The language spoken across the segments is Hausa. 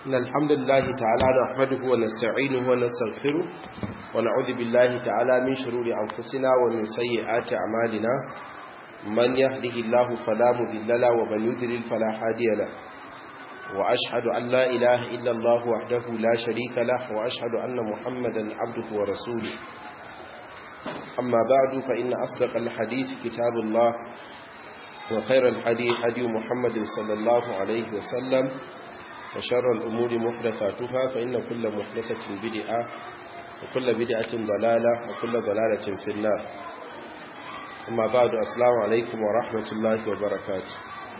إن الحمد لله تعالى نحمده ونستعينه ونستغفره ونعوذ بالله تعالى من شرور أنفسنا ومن سيئات أعمالنا من يهده الله فلا مذل له ومن يذلل فلا هادي له وأشهد أن لا إله إلا الله وحده لا شريك له وأشهد أن محمدا عبده ورسوله أما بعد فإن أصدق الحديث كتاب الله وخير الحديث هدي محمد صلى الله عليه وسلم وشر الأمور محدثاتها فإن كل محدثة بدعة وكل بدعة ضلالة وكل ضلالة في النار أما بعد السلام عليكم ورحمة الله وبركاته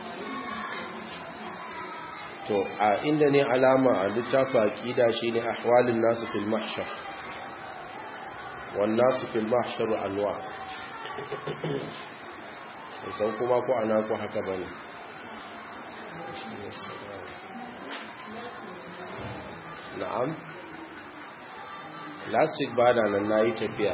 to a inda ne alama a littafi aqida shine ahwalin nasu fil mahshar wan nasu fil mahshar anwa san kuma ko ana ko haka bane na'am last week ba da nan nayi tafiya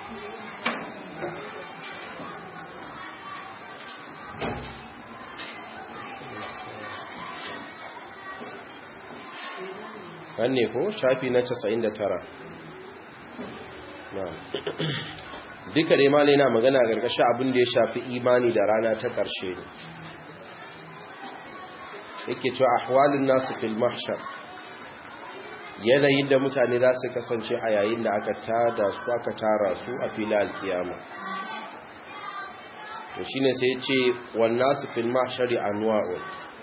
kan ne ko shafi na 99 na'am duka dai malai na magana gargashin abin da ya shafi imani da rana ta ƙarshe ne yake cewa ahwalin nasu fil mahshar yanayin da mutane za su kasance a yayin da aka tada su aka tara su a fili alkiyama to shine sai ce wan nasu fil mahshari anwa'un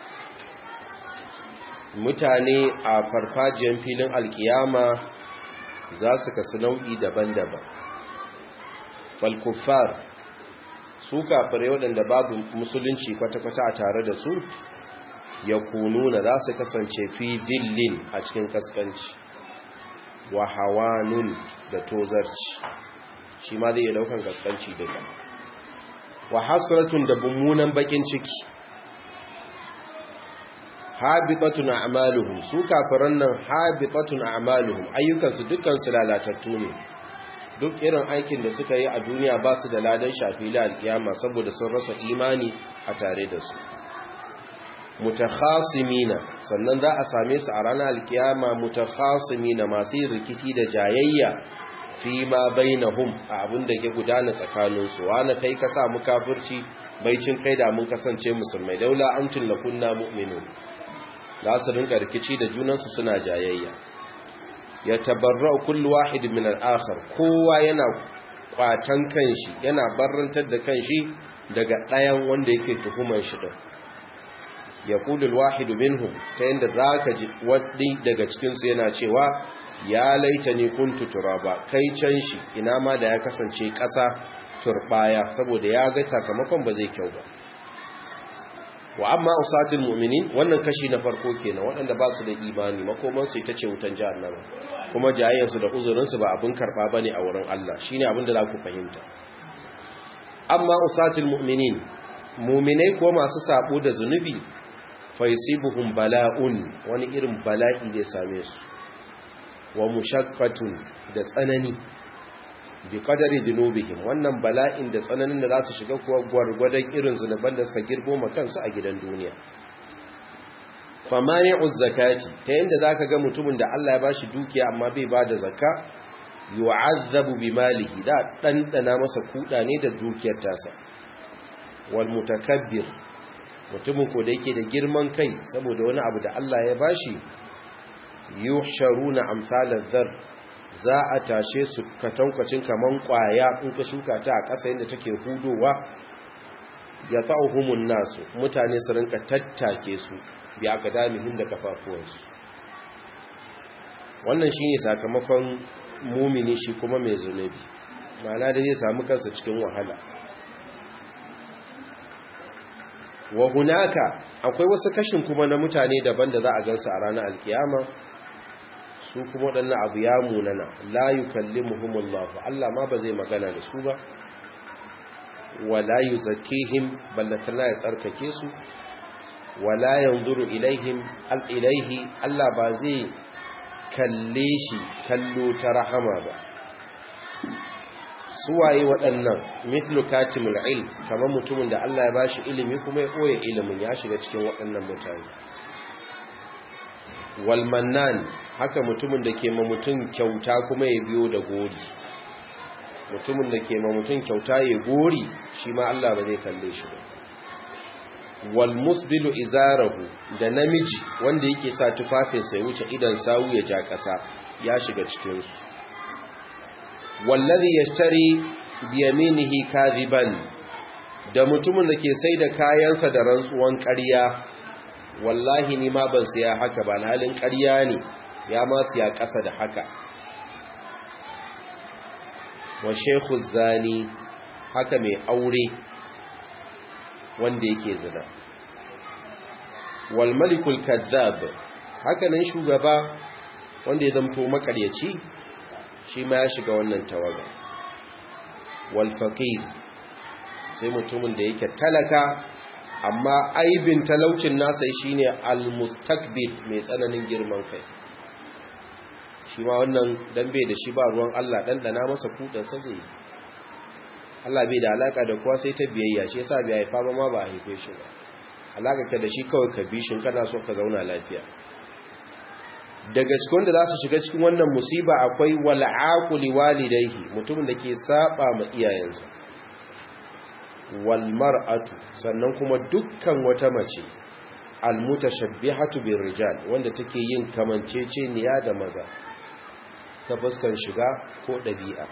mutane a farfajiyar filin alkiyama za su kasu nau'i daban-daban falkufar su kafirai waɗanda babu musulunci kwata-kwata a tare da su ya kununa za su kasance fi dillin a cikin kaskanci wa hawanun da tozarci shi ma zai iya daukan kaskanci daga wa hasratun da mummunan bakin ciki habitatun a'maluhum su kafiran nan habitatun a'maluhum ayyukansu dukkan su lalatattu ne duk irin aikin da suka yi a duniya ba su da ladan shafi alkiyama saboda sun rasa imani a tare da su mutakhasimina sannan za a same su a ranar alkiyama mutakhasimina masu yin rikici da jayayya fi ma bainahum a abin da ke gudana tsakaninsu wani kai ka sa mu kafirci baicin kai da mun kasance musulmai daula amtun lakunna mu'minun za su rinka rikici da junansu suna jayayya ya tabarra kullu wahid min al-akhar kowa yana kwatan kanshi yana barrantar da kanshi daga ɗayan wanda yake tuhumar shi din yaqulu al-wahid minhum ta yanda zaka ji wadi daga cikin su yana cewa ya laitani kuntu turaba kai can shi ina ma da ya kasance ƙasa turbaya saboda ya ga sakamakon ba zai kyau ba wa amma usatul mu'minin wannan kashi na farko kenan waɗanda ba su da imani makoman su ita ce wutan jahannama kuma jayayyar su da uzurin su ba abin karba bane a wurin Allah shine abin da za ku fahimta amma usatul mu'minin mu'minai ko masu sabo da zunubi fa yusibuhum bala'un wani irin bala'i zai same su wa mushaqqatun da tsanani bi qadari dhunubihim wannan bala'in da tsananin da za su shiga kuwa gwargwadon irin zunuban da suka girbo ma kansu a gidan duniya famani'uz zakati ta yanda zaka ga mutumin da Allah ya bashi dukiya amma bai bada zakka yu'azzabu bimalihi da dandana masa kuda ne da dukiyar tasa wal mutakabbir mutumin ko da yake da girman kai saboda wani abu da Allah ya bashi yuhsharuna amsalaz dhar za a tashe su katankwacin kaman kwaya in ka shuka ta a ƙasa yadda take hudowa ya ta'uhumun nasu mutane su rinka tattake su bi aka damihin da kafafuwansu wannan shi ne sakamakon mumini shi kuma mai zunubi ma'ana da zai samu kansa cikin wahala wa hunaka akwai wasu kashin kuma na mutane daban da za a gansu a ranar alkiyama su kuma waɗannan abu ya munana la yukallimuhumullahu Allah ma ba zai magana da su ba wala yuzakkihim ballatana ya tsarkake su wala yanzuru ilaihim al-ilaihi Allah ba zai kalle shi kallo ta rahama ba suwaye waɗannan mithlu katimul ilm kamar mutumin da Allah ya bashi ilimi kuma ya koya ilimin ya shiga cikin waɗannan mutane walmannan haka mutumin da ke ma mutum kyauta kuma ya biyo da gori mutumin da ke ma mutum kyauta ya gori shi ma Allah ba zai kalle shi ba wal musbilu izarahu da namiji wanda yake sa tufafinsa ya wuce idan sawu ya ja ƙasa ya shiga cikinsu wallazi yashtari biyaminihi kadhiban da mutumin da ke sai da kayansa da rantsuwan ƙarya wallahi ni ma ban siya haka ba na halin ƙarya ne ya ma siya ƙasa da haka wa shekhu zani haka mai aure wanda yake zina wal malikul kadzab haka nan shugaba wanda ya zamto makaryaci shi ma ya shiga wannan tawaga wal faqir sai mutumin da yake talaka amma aibin talaucin nasa shine al-mustakbir mai tsananin girman kai shi ma wannan dan bai da shi ba ruwan Allah dan dana masa kudan sa zai Allah bai da alaka da kowa sai ta biyayya shi yasa bai haifa ba ma ba a haife shi ba alaka ka da shi kawai ka bi shin kana so ka zauna lafiya daga cikin da za su shiga cikin wannan musiba akwai wal'aquli walidayhi mutumin da ke saba ma iyayensa walmar'atu sannan kuma dukkan wata mace almutashabbihatu birrijal wanda take yin kamanceceniya da maza ta fuskan shiga ko dabi'a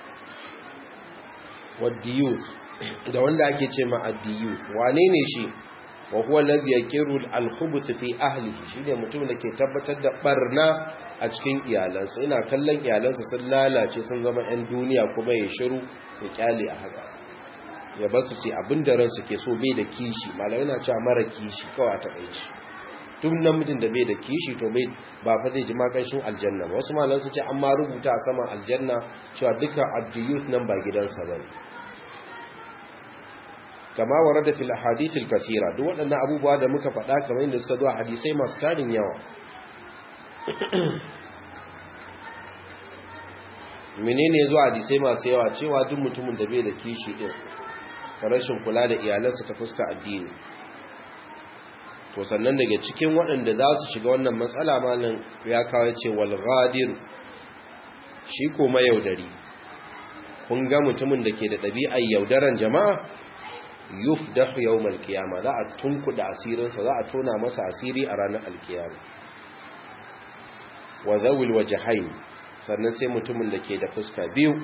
wadiyus da wanda ake ce ma addiyus wane ne shi wa huwa alladhi yakiru al-khubuth fi ahlihi shine mutumin da ke tabbatar da barna a cikin iyalansa ina kallon iyalansa sun lalace sun zama 'yan duniya kuma ya shiru ya kyale a haka ya ba su ce abin da ransu ke so bai da kishi malamai na cewa mara kishi kawai a takaici tun namijin da bai da kishi to bai ba fa zai ji makanshin aljanna ba wasu malamai su ce an ma rubuta a saman aljanna cewa duka abdiyut nan ba gidansa ba ne kama wara da fil hadithil kasira duk waɗannan abubuwa da muka faɗa kamar yadda suka zo a hadisai masu tarin yawa menene zuwa hadisai masu yawa cewa duk mutumin da bai da kishi din rashin kula da iyalansa ta fuska addini to sannan daga cikin waɗanda za su shiga wannan matsala malam ya kawo ce wal ghadir shi ko mayaudari kun ga mutumin da ke da ɗabi'ar yaudaran jama'a yufdahu yawmal qiyama za a tunkuda asirinsa za a tona masa asiri a ranar alkiyama wa zawil wajhain sannan sai mutumin da ke da fuska biyu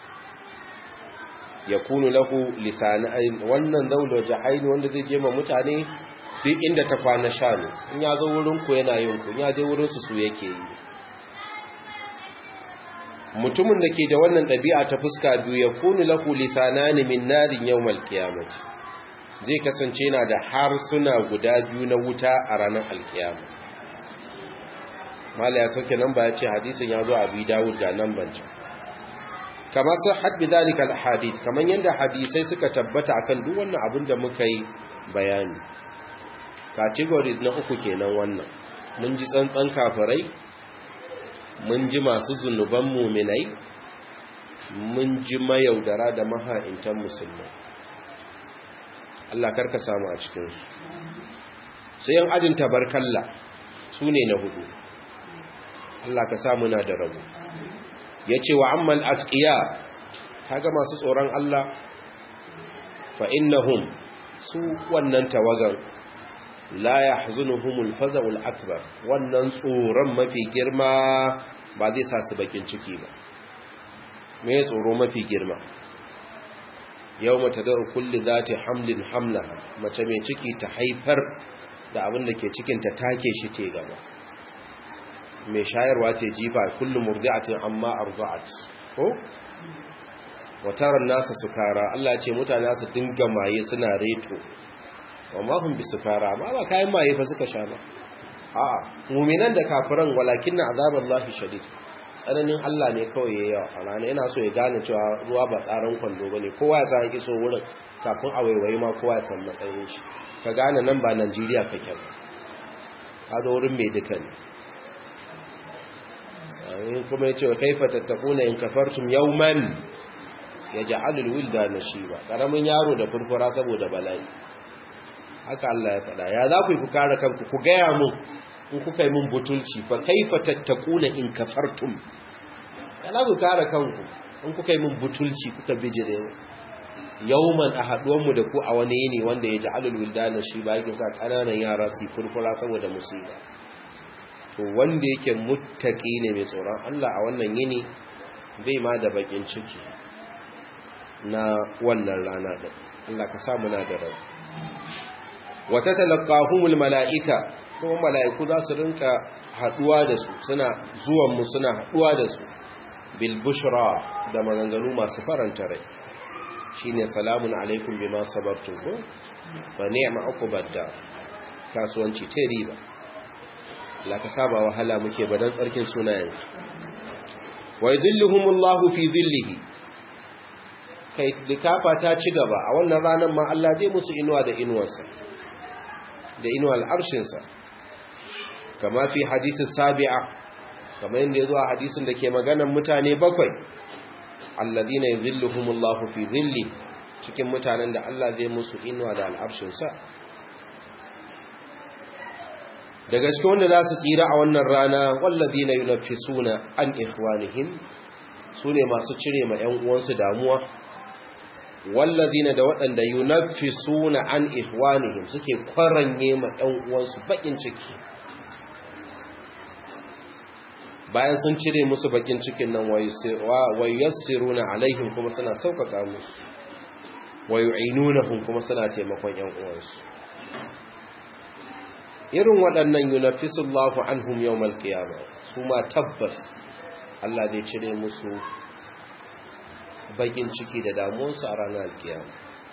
ya kunu lahu lisanain wannan zawil wajhain wanda zai je ma mutane duk inda ta kwana shanu in ya zo wurin ku yana yin ku in ya je wurin su su yake yi mutumin da ke da wannan ɗabi'a ta fuska biyu ya kunu lahu lisanani min narin yawmal qiyamati zai kasance yana da harsuna guda biyu na wuta a ranar alkiyama mala ya sauke nan ba ya ce hadisin ya zo a bi dawud ga nan banci kama sun haɗi dalika alhadith kamar yadda hadisai suka tabbata akan duk wannan abin da muka yi bayani categories na uku kenan wannan mun ji tsantsan kafirai mun ji masu zunuban muminai mun ji mayaudara da maha'intan musulmai Allah karka samu a cikinsu sai yan ajin tabarkalla su ne na hudu Allah ka samu na da rabu ya ce wa ammal atqiya kaga masu tsoron Allah fa innahum su wannan tawagan la yahzunuhumul faza'ul akbar wannan tsoron mafi girma ba zai sa su bakin ciki ba me tsoro mafi girma yau mata da kulli zati hamlin hamlaha mace mai ciki ta haifar da abin da ke cikin ta take shi te gaba mai shayarwa ce jifa kullum murdi'atin amma arda'at ko wataran nasa sukara Allah ce mutane su dinga maye suna reto wa ma hum bisukara ba ba kayan maye fa suka sha ba a'a mu'minan da kafiran walakinna azaballahi shadid tsananin Allah ne kawai ya yawa a rana yana so ya gane cewa ruwa ba tsaron kwando ba ne kowa ya san iso wurin kafin a waiwayi ma kowa ya san matsayin shi ka gane nan ba Najeriya kake ba ka zo wurin mai duka ne in kuma ya ce wa kaifa tattakuna in kafartum yawman ya ja'alul wilda nashiba karamin yaro da furfura saboda bala'i haka Allah ya faɗa ya za ku yi ku kare kanku ku gaya mun in kuka yi mun butulci fa kaifa tattakuna in kafartum yana ku kare kanku in kuka yi mun butulci kuka bijire yauman a haduwanmu da ku a wani yini wanda ya ji alul wildana shi ba yake sa ƙananan yara su furfura saboda musiba to wanda yake muttaki ne mai tsoron Allah a wannan yini bai ma da bakin ciki na wannan rana din Allah ka sa muna da rai wata talaqahumul malaika kuma malaiku za su rinka haduwa da su suna zuwan mu suna haduwa da su bil bushra da maganganu masu faranta rai shine salamun alaikum bima sabartum ko fa ni'ma uqbadda kasuwanci ta riba Allah ka saba wahala muke badan tsarkin sunayen wa yadhilluhumullahu fi dhillihi kai likafa ta ci gaba a wannan ranar ma Allah zai musu inuwa da inuwarsa da inuwar arshinsa kama fi hadisi sabi'a kamar yadda ya zo a hadisin da ke maganan mutane bakwai alladhina yadhilluhumullahu fi dhilli cikin mutanen da Allah zai musu inuwa da al'arshinsa daga cikin wanda za su tsira a wannan rana walladhina yunaffisuna an ikhwanihim sune masu cire ma ƴan uwansu damuwa wallazina da waɗanda yunaffisuna an ikhwanihim suke kwaranye ma ƴan uwansu bakin ciki bayan sun cire musu bakin cikin nan wayassiruna alaihim kuma suna sauƙaƙa musu wayu'inunahum kuma suna taimakon ƴan uwansu irin waɗannan yunaffisullahu anhum yawmal qiyamah su ma tabbas Allah zai cire musu bakin ciki da damuwarsu a ranar alkiyama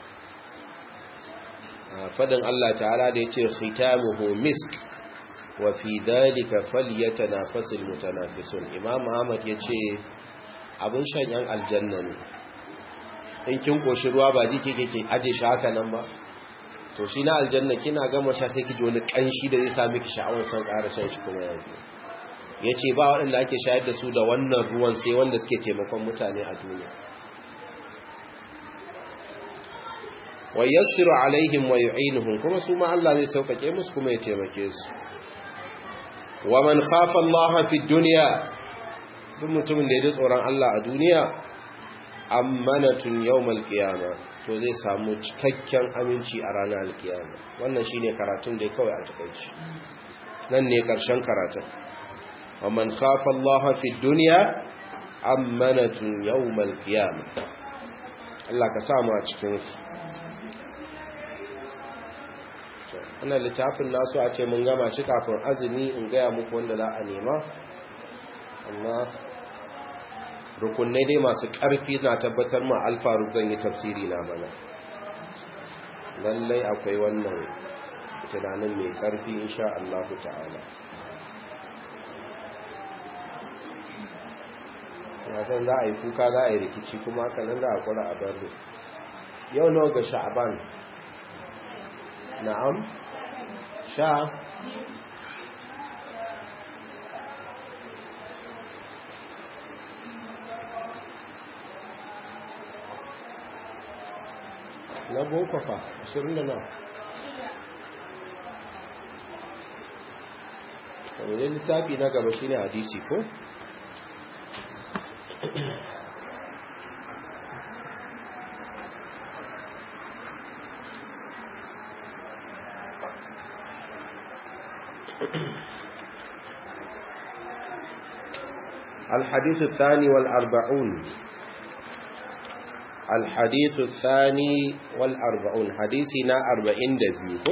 fadin Allah ta'ala da ya ce khitamuhu misk wa fi dalika falyatanafasul mutanafisun imam Ahmad ya ce abin shan yan aljanna ne in kin koshi ruwa ba ji kike ke aje shi haka nan ba to shi na aljanna kina gama sha sai ki ji wani kanshi da zai sa miki sha'awar san ƙara shan shi kuma yanzu yace ba waɗanda ake shayar da su da wannan ruwan sai wanda suke taimakon mutane a duniya wa yassiru alaihim wa yu'inuhum kuma su ma Allah zai saukake musu kuma ya taimake su wa man khafa Allah fi dunya duk mutumin da ya ji tsoron Allah a duniya ammanatun yawmal qiyama to zai samu cikakken aminci a ranar alkiyama wannan shine karatun da kawai a takeici nan ne karshen karatun wa man khafa Allah fi dunya ammanatun yawmal qiyama Allah ka samu a cikin su wannan littafin nasu a ce mun gama shi kafin azumi in gaya muku wanda za a nema amma rukunai dai masu ƙarfi na tabbatar ma alfaru zan yi tafsiri na mana lallai akwai wannan tunanin mai ƙarfi insha Allah ta'ala na san za a yi kuka za a yi rikici kuma haka nan za a kura a barri yau nawa ga sha'aban na'am sha na boko fa ashirin da na kamar littafi na gaba shine hadisi ko الحديث الثاني والأربعون الحديث الثاني والأربعون حديثنا أربعين دبيكو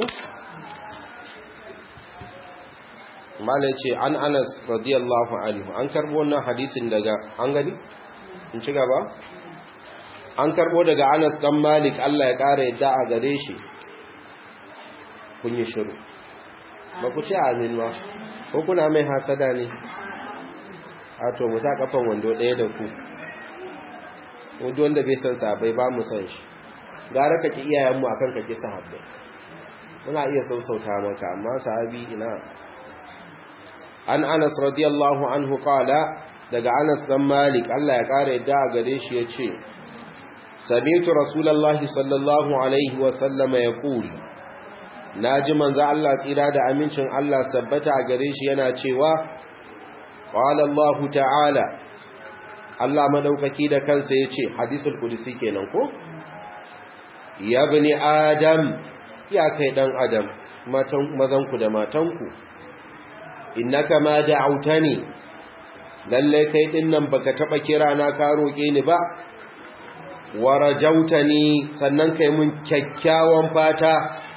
malace an anas radiyallahu anhu an karbo wannan hadisin daga an gani in ci gaba an karbo daga anas dan malik Allah ya kare yadda a gare shi kun yi shiru ba ku ce amin ba ko kuna mai hasada ne a to mu sa kafan wando ɗaya da ku wanda wanda bai san sahabbai ba mu san shi gara ka ki iyayenmu akan ka ki sahabbai muna iya sausauta maka amma sahabi ina an Anas radiyallahu anhu qala daga Anas dan Malik Allah ya kare yadda a gare shi yace sami'tu rasulullahi sallallahu alaihi wa sallama yaqul naji manzo Allah tsira da amincin Allah sabbata gare shi yana cewa qala Allah ta'ala Allah madaukaki da kansa yace hadisul qudsi kenan ko ya bani adam ya kai dan adam matan mazanku da matanku innaka ma da'autani lalle kai din nan baka taba kira na ka roke ni ba warajautani sannan kai mun kyakkyawan fata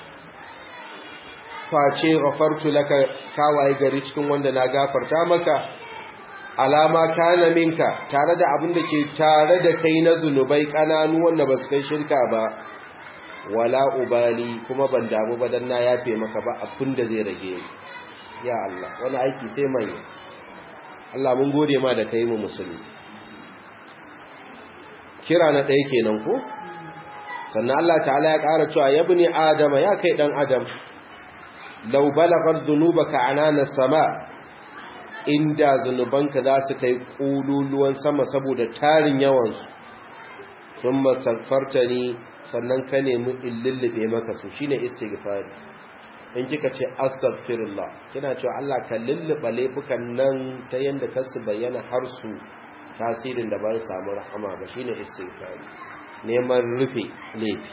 face ghafartu laka kawai gari cikin wanda na gafarta maka alama kana minka tare da abin da ke tare da kai na zunubai kananu wanda ba su kai shirka ba wala ubali kuma ban damu ba dan na yafe maka ba abin da zai rage ya Allah wani aiki sai manya Allah mun gode ma da kai mu musulmi kira na ɗaya kenan ko sannan Allah ta'ala ya ƙara cewa ya bani adama ya kai ɗan adam lau balagar zunubaka anana sama inda zunubanka za su kai ƙululuwan sama saboda tarin yawansu sun masarfarta ni sannan ka nemi in lullube maka su shine istighfari in kika ce astaghfirullah kina cewa Allah ka lullube laifukan nan ta yanda ka su bayyana har su tasirin da ba su samu rahama ba shine istighfari neman rufe laifi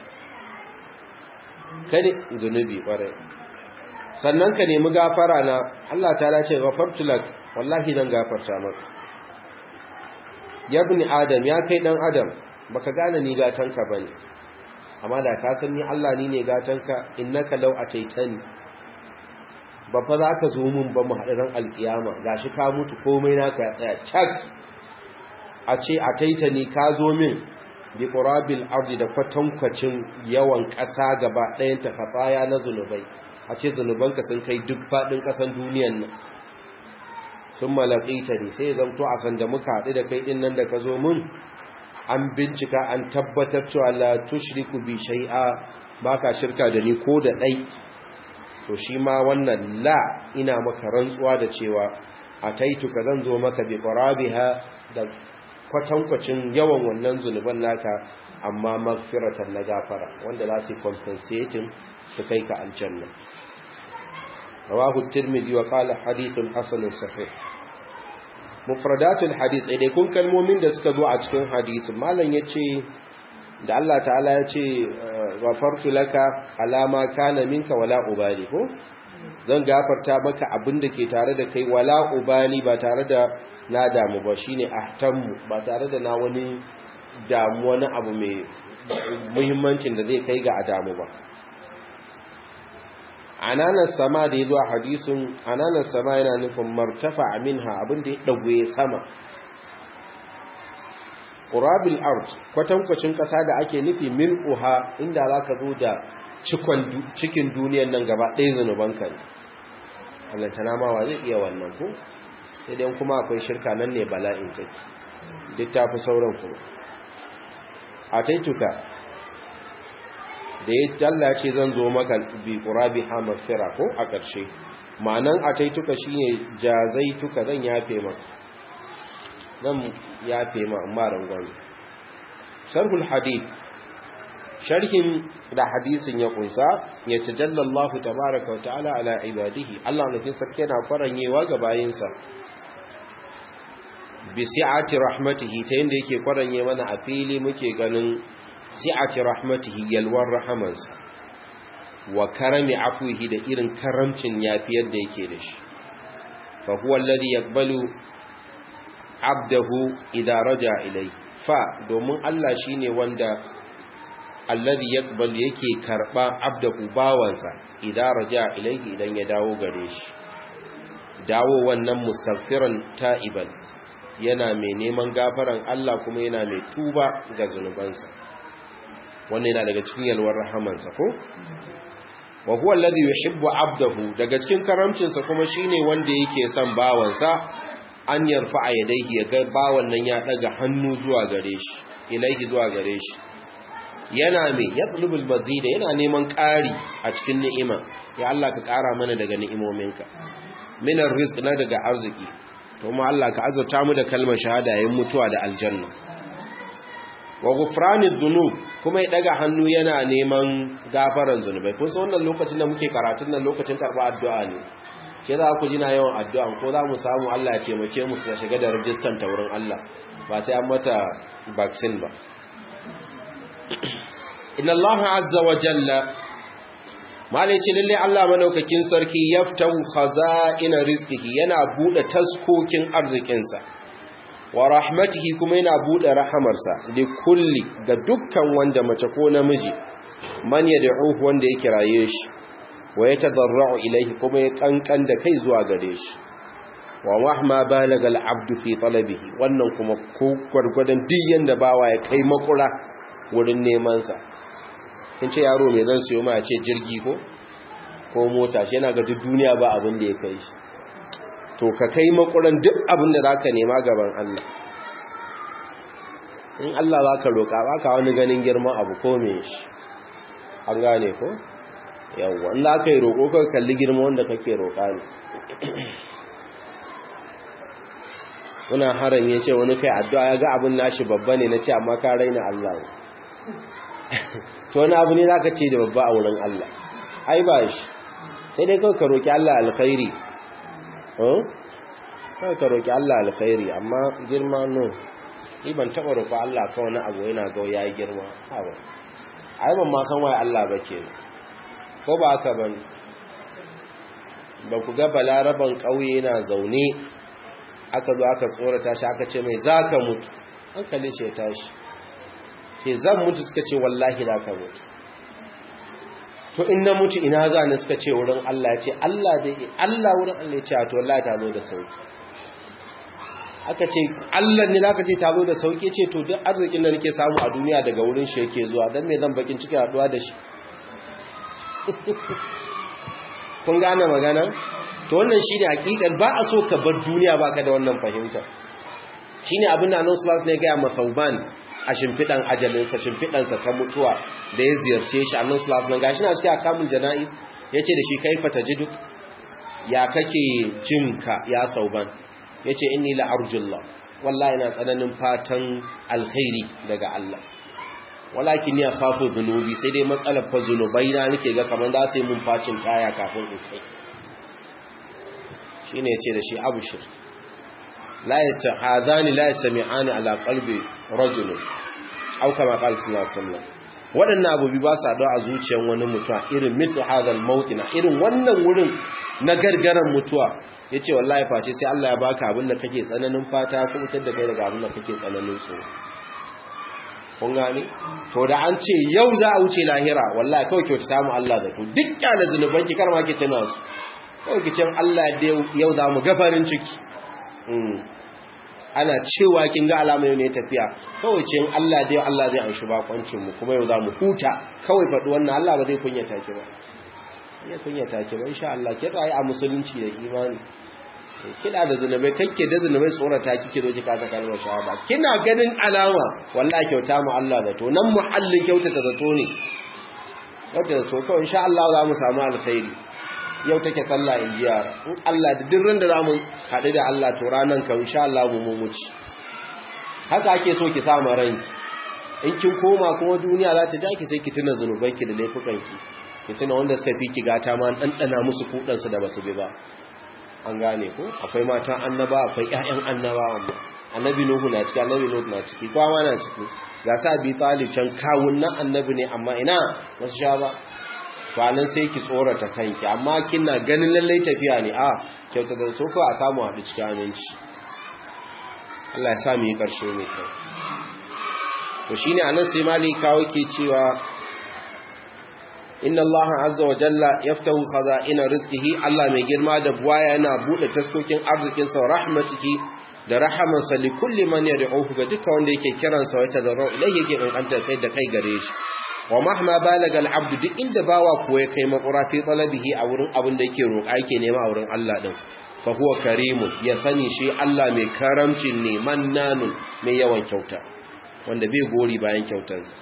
kane zunubi kwarai sannan ka nemi gafara na Allah ta ce ghafartu lak wallahi dan gafarta maka ya ibn adam ya kai dan adam baka gane ni gatanka bane amma da ka san ni Allah ni ne gatanka innaka law ataitani ba fa za ka zo mun ba mu haɗu ran alkiyama gashi ka mutu komai naka ya tsaya cak a ce ataitani ka zo min bi qurabil ardi da kwatankwacin yawan ƙasa gaba ɗayan ta khataya na zunubai a ce zunubanka sun kai duk faɗin ƙasan duniyan nan sun malaƙita ne sai zamto a sanda muka haɗu da kai ɗin nan da ka zo mun an bincika an tabbatar cewa la tushriku bi shay'a baka shirka da ni ko da ɗai to shi ma wannan la ina maka rantsuwa da cewa ataituka zan zo maka bi qarabiha da kwatankwacin yawan wannan zunuban naka amma magfiratan na gafara wanda za su compensating su kai ka aljanna rawahu tirmidhi wa qala hadithun hasanun sahih mufradatul hadith dai kun kalmomin da suka zo a cikin hadisin malam yace da Allah ta'ala yace ghafartu laka alama kana minka wala ubali ko zan gafarta maka abin da ke tare da kai wala ubali ba tare da na damu ba shine ahtammu ba tare da na wani damu wani abu mai muhimmancin da zai kai ga adamu ba ananan sama da ya zo a hadisun ananan sama yana nufin martafa minha abin da ya ɗagwe sama ƙurabil art kwatankwacin ƙasa da ake nufi mil'uha inda za ka zo da cikin duniyan nan gaba ɗaya zunubanka ne allantana mawa zai iya wannan ku sai dai kuma akwai shirka nan ne bala'in take duk ta fi sauran kuma a taituka da ya talla ce zan zo maka bi qurabi ha maghfira ko a ƙarshe ma'anan a taituka shine jazaituka zan yafe maka zan yafe ma amma rangon sharhul hadith sharhin da hadisin ya kunsa ya tajalla Allah tabaaraka wa ta'ala ala ibadihi Allah ne sarki yana faranyewa ga bayinsa bi si'ati rahmatihi ta yanda yake kwaranye mana a fili muke ganin si'ati rahmatihi yalwar rahamansa wa karami afuhi da irin karamcin yafiyar da yake da shi fa huwa alladhi yaqbalu abdahu idza raja ilayhi fa domin Allah shine wanda alladhi yaqbalu yake karba abdahu bawansa idza raja ilayhi idan ya dawo gare shi dawo wannan mustaghfiran ta'iban yana mai neman gafaran Allah kuma yana mai tuba ga zunubansa wannan yana daga cikin yalwar rahamansa ko wa huwa alladhi yuhibbu 'abdahu daga cikin karamcinsa kuma shine wanda yake son bawansa an yarfa yadayhi ya ga bawan nan ya daga hannu zuwa gare shi ilaihi zuwa gare shi yana mai yatlubul mazida yana neman ƙari a cikin ni'ima ya Allah ka ƙara mana daga ni'imominka minar rizq na daga arziki to mu Allah ka azurta mu da kalmar shahada yayin mutuwa da aljanna wa ghufraniz dhunub kuma ya daga hannu yana neman gafaran zunubai kun san wannan lokacin da muke karatun nan lokacin karba addu'a ne ke za ku jina yawan addu'a ko za mu samu Allah ya taimake mu su shiga da rajistan ta wurin Allah ba sai an mata vaccine ba inna Allah azza wa jalla malai ce lalle Allah madaukakin sarki yaftahu khaza'ina rizqihi yana bude taskokin arzikinsa wa rahmatihi kuma yana bude rahamarsa li kulli ga dukkan wanda mace ko namiji man yad'uhu wanda ya kiraye shi wa yatadarra'u ilayhi kuma ya kankan da kai zuwa gare shi wa mahma balaga al-'abdu fi talabihi wannan kuma ko gurgurdan duk yanda bawa ya kai makura wurin neman sa kin ce yaro mai zan siyo ma ce jirgi ko ko mota shi yana ga duk duniya ba abin da ya kai shi to ka kai makuran duk abin da zaka nema gaban Allah in Allah zaka roka baka wani ganin girman abu ko me shi an gane ko yawa in zaka yi roko ka kalli girman wanda kake roka ne kuna haran ya ce wani kai addu'a ya ga abin nashi babba ne na ce amma ka raina Allah ne to wani abu ne za ka ce da babba a wurin Allah ai ba shi sai dai kawai ka roƙi Allah alkhairi kawai ka roƙi Allah alkhairi amma girma no ni ban taɓa roƙo Allah kawai wani abu yana ga ya yi girma haɓa ai ban ma san waye Allah ba ke ko ba haka ban ba ku ga balaraban ƙauye yana zaune aka zo aka tsorata shi aka ce mai za ka mutu hankali ce tashi ke zan mutu suka ce wallahi za ka mutu to in na mutu ina za ni suka ce wurin Allah ya ce Allah dai Allah wurin Allah ya ce to wallahi ta zo da sauki aka ce Allah ne zaka ce ta zo da sauki ce to duk arzikin da nake samu a duniya daga wurin shi yake zuwa dan me zan bakin ciki haduwa da shi kun gane magana to wannan shine hakikan ba a so ka bar duniya baka da wannan fahimta shine abin da Annabi sallallahu alaihi wasallam ne ga Masauban a shimfidan ajalinsa shimfidansa ta mutuwa da ya ziyarce shi Annabi sallallahu alaihi wasallam gashi na cikin akamul janaiz yace da shi kaifa tajiduk ya kake jinka ya Sauban yace inni la arjullah wallahi ina tsananin fatan alkhairi daga Allah walakin ya khafu dhunubi sai dai matsalar fa zunubai na nake ga kaman za su yi mun facin kaya kafin in kai shine yace da shi abushir la yastahadani la yastami'ani ala qalbi rajul aw kama qala sallallahu alaihi wasallam wadannan abubi ba sa da a zuciyar wani mutuwa irin mithlu hadal mautina irin wannan wurin na gargaran mutuwa yace wallahi face sai Allah ya baka abin da kake tsananin fata ko mutar da kai daga abin da kake tsananin tsoro kun gane to da an ce yau za a wuce lahira wallahi kawai kyautata mu Allah da ku duk kyale zunuban ki karma ki tana su kawai ki ce Allah da yau za mu gafarin ciki ana cewa kin ga alama yau ne tafiya kawai ce Allah da yau Allah zai anshi bakoncin mu kuma yau za mu huta kawai faɗi wannan Allah ba zai kunyata ki ba ya kunyata ki ba insha Allah ki rayu a musulunci da imani kina da zunubai kanke da zunubai tsorata kike zo ki kasa kalmar shahada kina ganin alama wallahi kyauta mu Allah da to nan muhallin kyautata zato ne wata to kawai insha Allah za mu samu alkhairi yau take sallah in ji yara in Allah da duk randa zamu haɗu da Allah to ranan ka insha Allah mu mu muci haka ake so ki sa ranki in kin koma kuma duniya za ta jaki sai ki tuna zanubanki da laifukanki ki tuna wanda suka fi ki gata ma ɗanɗana musu kuɗansu da basu bi ba an gane ko akwai matan annaba akwai ƴaƴan annaba amma annabi nuhu na ciki annabi nuhu na ciki kowa na ciki ga sa bi talib can kawun nan annabi ne amma ina wasu sha ba nan sai ki tsorata kanki amma kina ganin lallai tafiya ne a kyauta da so a samu haɗu cikin aminci Allah ya sa mu yi ƙarshe mai kyau to shine anan sai mali kawo ke cewa inna Allah azza wa jalla yaftahu khaza'ina rizqihi Allah mai girma da buwaya yana bude taskokin arzikin sa rahmatihi da rahamansa li kulli man yad'uhu ga duka wanda yake kiransa wa tadarru ilayhi yake kankanta kai da kai gare shi wa mahma balaga al-abd duk inda bawa ko ya kai makura fi talabihi a wurin abin da yake roƙa yake nema a wurin Allah din fa huwa karimun ya sani shi Allah mai karamcin ne mannanun mai yawan kyauta wanda bai gori bayan kyautarsa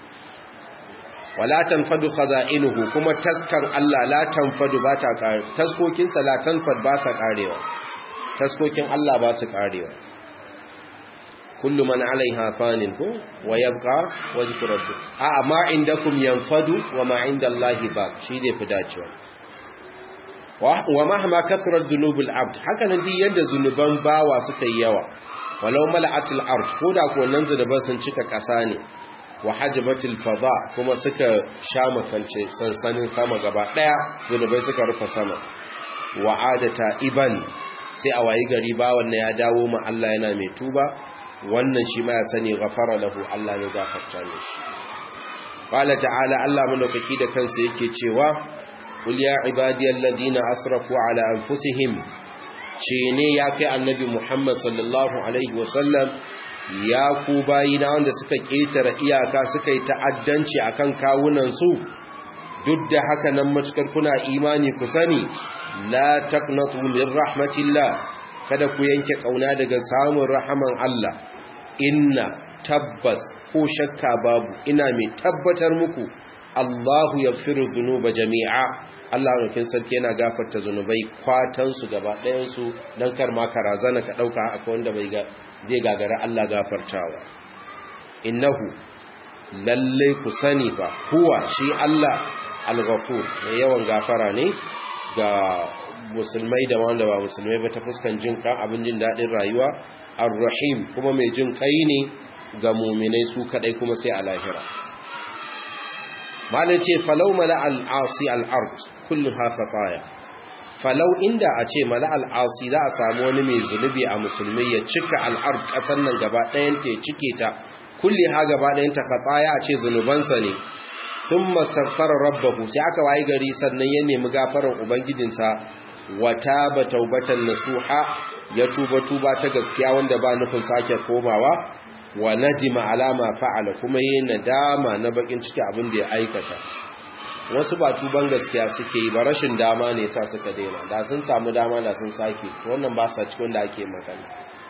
wala tanfadu khaza'inuhu kuma taskar Allah la tanfadu ba ta kare taskokin sa la tanfad ba ta karewa taskokin Allah ba su karewa kullu man alaiha fanin ko wa yabqa wajhu rabbik a ma indakum yanfadu wa ma indallahi baq shi zai fi dacewa wa mahma kathrat dhunubul abd haka nan duk yanda zunuban bawa suka yi yawa walau mala'atil ard koda ko nan zunuban sun cika kasa ne wa hajbatil fada kuma suka sha makance sansanin sama gaba daya zunubai suka rufe sama wa adata iban sai a wayi gari ba wannan ya dawo ma Allah yana mai tuba wannan shi ma ya sani ghafara lahu Allah ne gafarta mishi qala ta'ala Allah madaukaki da kansa yake cewa qul ya ibadiyal ladina asrafu ala anfusihim ce ne ya kai annabi Muhammad sallallahu alaihi wasallam ya ku bayina wanda suka ketare iyaka suka yi ta'addanci akan kawunan su duk da haka nan matukar kuna imani ku sani la taqnatu min rahmatillah kada ku yanke kauna daga samun rahaman Allah inna tabbas ko shakka babu ina mai tabbatar muku Allahu yaghfiru dhunuba jami'a Allah rukin sarki yana gafarta zunubai kwatan su gaba ɗayan su dan kar ma karazana ka dauka akwai wanda bai ga zai gagara Allah gafartawa innahu lalle ku sani fa huwa shi Allah al-ghafur mai yawan gafara ne ga musulmai da wanda ba musulmai ba ta fuskan jin kan abin jin daɗin rayuwa ar-rahim kuma mai jin kai ne ga muminai su kadai kuma sai a lahira malai ce falau mala al-asi al-ard kullum hafafaya falau inda a ce mala al-asi za a samu wani mai zunubi a musulmai ya cika al-ard kasan nan gaba ɗayan ta ya cike ta kulli ha gaba ɗayan ta khataya a ce zunubansa ne sun mastaghfara rabbahu sai aka wayi gari sannan ya nemi gafaran ubangijinsa wata ba taubatan nasuha ya tuba tuba ta gaskiya wanda ba nufin sake komawa wa nadima alama fa'ala kuma yi nadama na bakin ciki abin da ya aikata wasu ba tuban gaskiya suke yi ba rashin dama ne sa suka daina da sun samu dama da sun sake wannan ba sa cikin da ake magana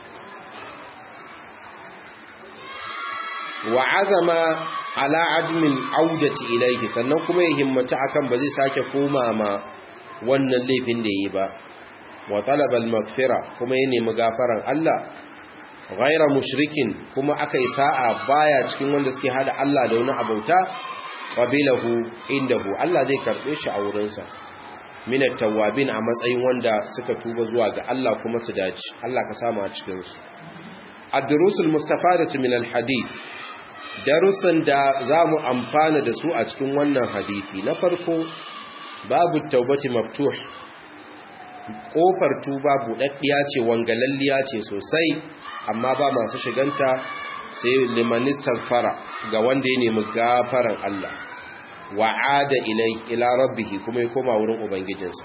wa azama ala admin audati ilaihi sannan kuma ya himmata akan ba zai sake koma ma wannan laifin da yi ba wa talabal magfira kuma ya nemi gafaran Allah ghaira mushrikin kuma akai sa'a baya cikin wanda suke hada Allah da wani abauta qabilahu indahu Allah zai karbe shi a wurin sa min at-tawwabin a matsayin wanda suka tuba zuwa ga Allah kuma su dace Allah ka samu a cikin su ad-durusul mustafadatu min al-hadith darussan da za mu amfana da su a cikin wannan hadisi na farko babu taubati maftuh kofar tuba buɗaɗɗiya ce wangalalliya ce sosai amma ba masu shiganta sai limanistar fara ga wanda ya nemi gafaran Allah wa'ada ilai ila rabbihi kuma ya koma wurin ubangijinsa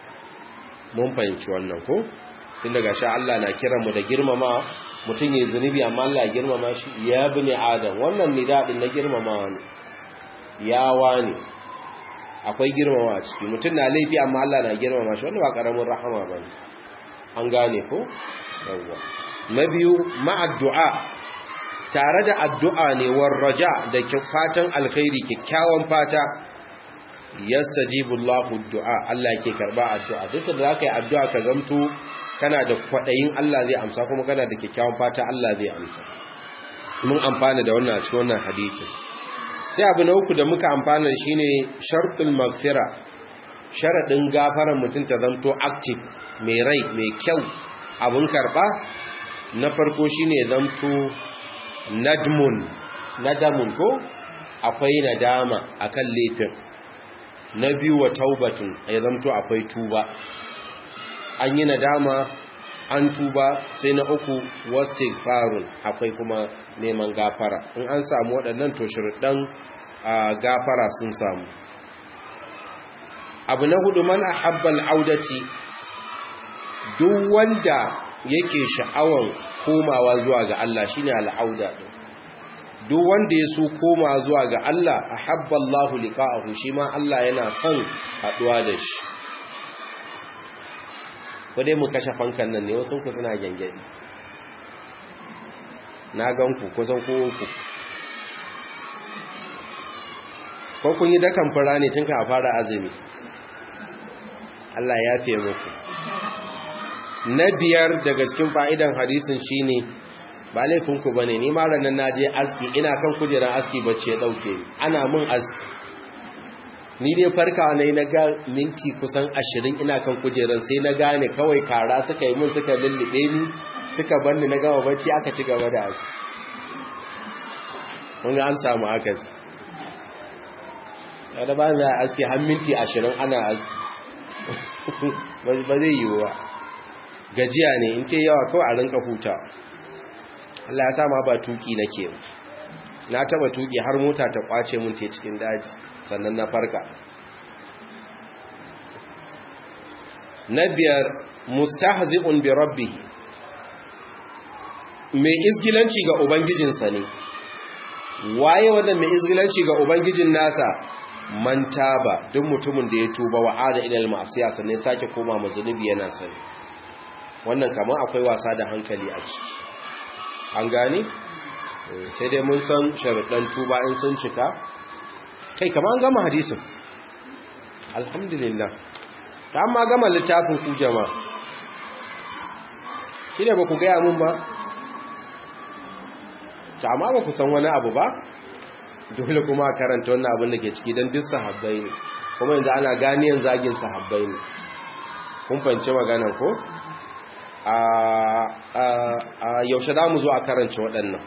mun fahimci wannan ko tun daga sha Allah na kiran mu da girmama mutum ya zunubi amma Allah ya girmama shi ya bi ne adam wannan ni daɗin na girmamawa ne yawa ne akwai girmama a ciki mutum na laifi amma Allah na girmama shi wanda ba ƙaramin rahama ba ne an gane ko yawwa na biyu ma'addu'a tare da addu'a ne war raja da fatan alkhairi kyakkyawan fata yastajibu Allahu du'a Allah yake karba addu'a duk da zaka yi addu'a ka zamto kana da kwadayin Allah zai amsa kuma kana da kyakkyawan fata Allah zai amsa mun amfana da wannan cikin wannan hadisi sai abu na uku da muka amfana shine shartul maghfira sharadin gafaran mutum ta zamto active mai rai mai kyau abun karba na farko shine zamto nadmun nadamun ko akwai nadama akan laifin na biyu wa taubatun ya zamto akwai tuba an yi nadama an tuba sai na uku wastighfarun akwai kuma neman gafara in an samu waɗannan to shirɗan gafara sun samu abu na hudu man ahabbal audati duk wanda yake sha'awan komawa zuwa ga Allah shine al'auda din duk wanda ya so koma zuwa ga Allah ahabballahu liqa'ahu shi ma Allah yana son haduwa da shi ko dai mu kashe fankan nan ne wasu ku suna gangadi na gan ku kusan ku ku ko kun yi dakan fara ne tun ka fara azumi Allah ya fiye muku na biyar daga cikin fa'idan hadisin shine ba laifinku ba ne ni ma ranar na je aski ina kan kujerar aski bacci ya ɗauke ana mun aski ni dai farkawa na yi na ga minti kusan ashirin ina kan kujerar sai na gane kawai kara suka yi mun suka lullube ni suka banni na gama bacci aka ci gaba da aski kun ga an samu akasi da ba za a aski har minti ashirin ana aski ba zai yiwu ba gajiya ne in ke yawa kawai a rinka huta Allah ya sama ba tuki nake na taba tuki har mota ta kwace mun te cikin daji sannan na farka na biyar mustahzi'un bi rabbih mai izgilanci ga ubangijinsa ne waye wanda mai izgilanci ga ubangijin nasa man taba duk mutumin da ya tuba wa ada ilal ma'siya sannan sake koma mazunubi yana sani wannan kamar akwai wasa da hankali a ciki an gani sai dai mun san sharuɗan tuba in sun cika kai kamar an gama hadisin alhamdulillah ta amma gama littafin ku jama'a shi ne ba ku gaya mun ba ta amma ba ku san wani abu ba dole kuma a karanta wannan abin da ke ciki don duk sahabbai ne kuma yanzu ana ganiyan zagin sahabbai ne kun fahimci maganan ko a yaushe za mu zo a karance waɗannan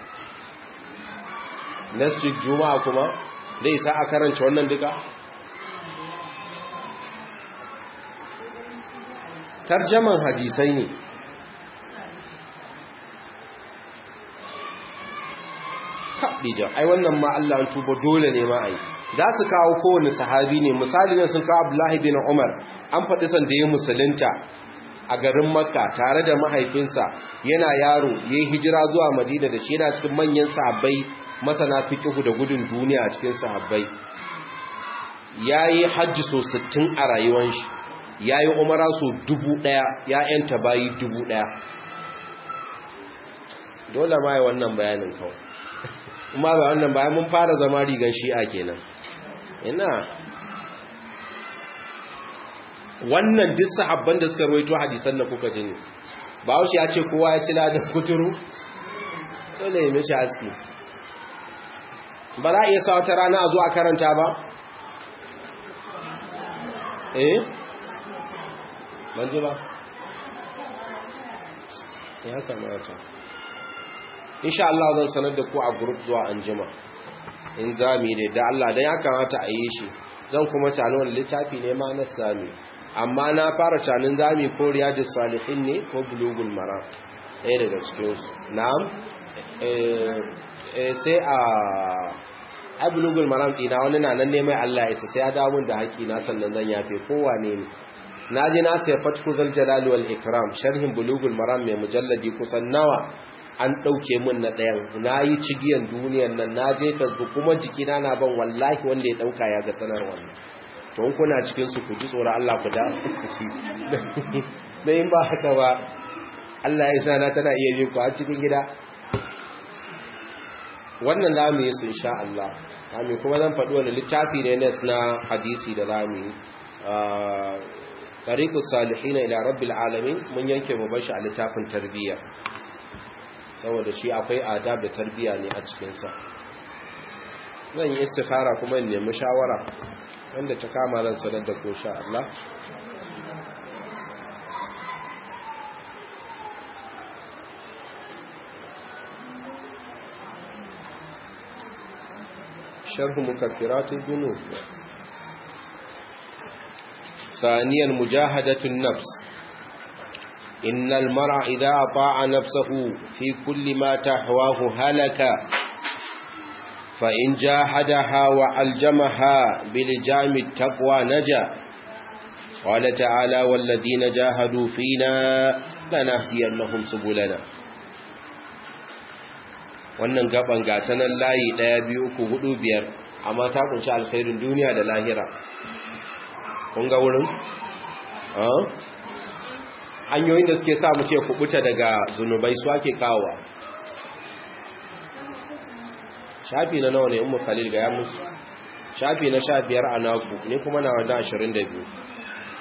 next week juma'a kuma zai isa a karance wannan duka tarjaman hadisai ne haɗijan ai wannan ma Allah an tuba dole ne ma ai za su kawo kowane sahabi ne misali ne sun kawo Abdullahi bin Umar an faɗi sanda ya musulunta a garin Makka tare da mahaifinsa yana yaro yayi hijira zuwa Madina da shi yana cikin manyan sahabbai masana fiqh da gudun duniya a cikin sahabbai yayi hajji so 60 a rayuwar shi yayi umara so 1000 ya yanta bayi 1000 dole ma yi wannan bayanin kawai kuma ba wannan bayan mun fara zama rigan shi'a kenan ina wannan duk sahabban da suka rawaito hadisan da kuka ji ne Bahaushe ya ce kowa ya ci ladan kuturu dole ya mishi aski ba za a iya sa wata rana a zo a karanta ba eh ban ji ba ya kamata insha Allah zan sanar da ku a group zuwa anjima in zami ne da Allah dan ya kamata a yi shi zan kuma tano wani littafi ne ma na sami amma na fara canin zami ko riyadus salihin ne ko bulugul maram ɗaya daga cikin su na'am eh sai a ai bulugul maram dina wani na nan ne mai Allah ya isa sai ya dawo da haƙi na sannan zan yafe kowane ne na je na sai fatku zal jalali wal ikram sharhin bulugul maram mai mujalladi kusan nawa an ɗauke min na ɗayan na yi cigiyan duniyan nan na je facebook kuma jikina na ban wallahi wanda ya ɗauka ya ga sanar wannan to in kuna cikinsu ku ji tsoron Allah ku da ci da in ba haka ba Allah ya sana tana iya bin ku a cikin gida wannan za mu yi su insha Allah kame kuma zan faɗi wani littafi ne na hadisi da za mu yi tariqus salihina ila rabbil alamin mun yanke mu bashi a littafin tarbiyya saboda shi akwai adab da tarbiya ne a cikinsa zan yi istikhara kuma in nemi shawara wanda ta kama zan sanar da ko sha Allah sharh mukaffiratul junub ثانيا مجاهدة النفس إن المرء إذا أطاع نفسه في كل ما تحواه هلك فإن جاهدها وألجمها بلجام التقوى نجا قال تعالى والذين جاهدوا فينا لنهدينهم سبلنا wannan gaban gatanan layi ɗaya biyu uku hudu biyar amma ta kunshi alkhairin duniya da lahira kun ga wurin? hanyoyin da suke sa muke kubuta daga zunubai su ake kawowa shafi na nawa ne umu khalil ga ya musu shafi na sha biyar a naku ne kuma na wanda ashirin da biyu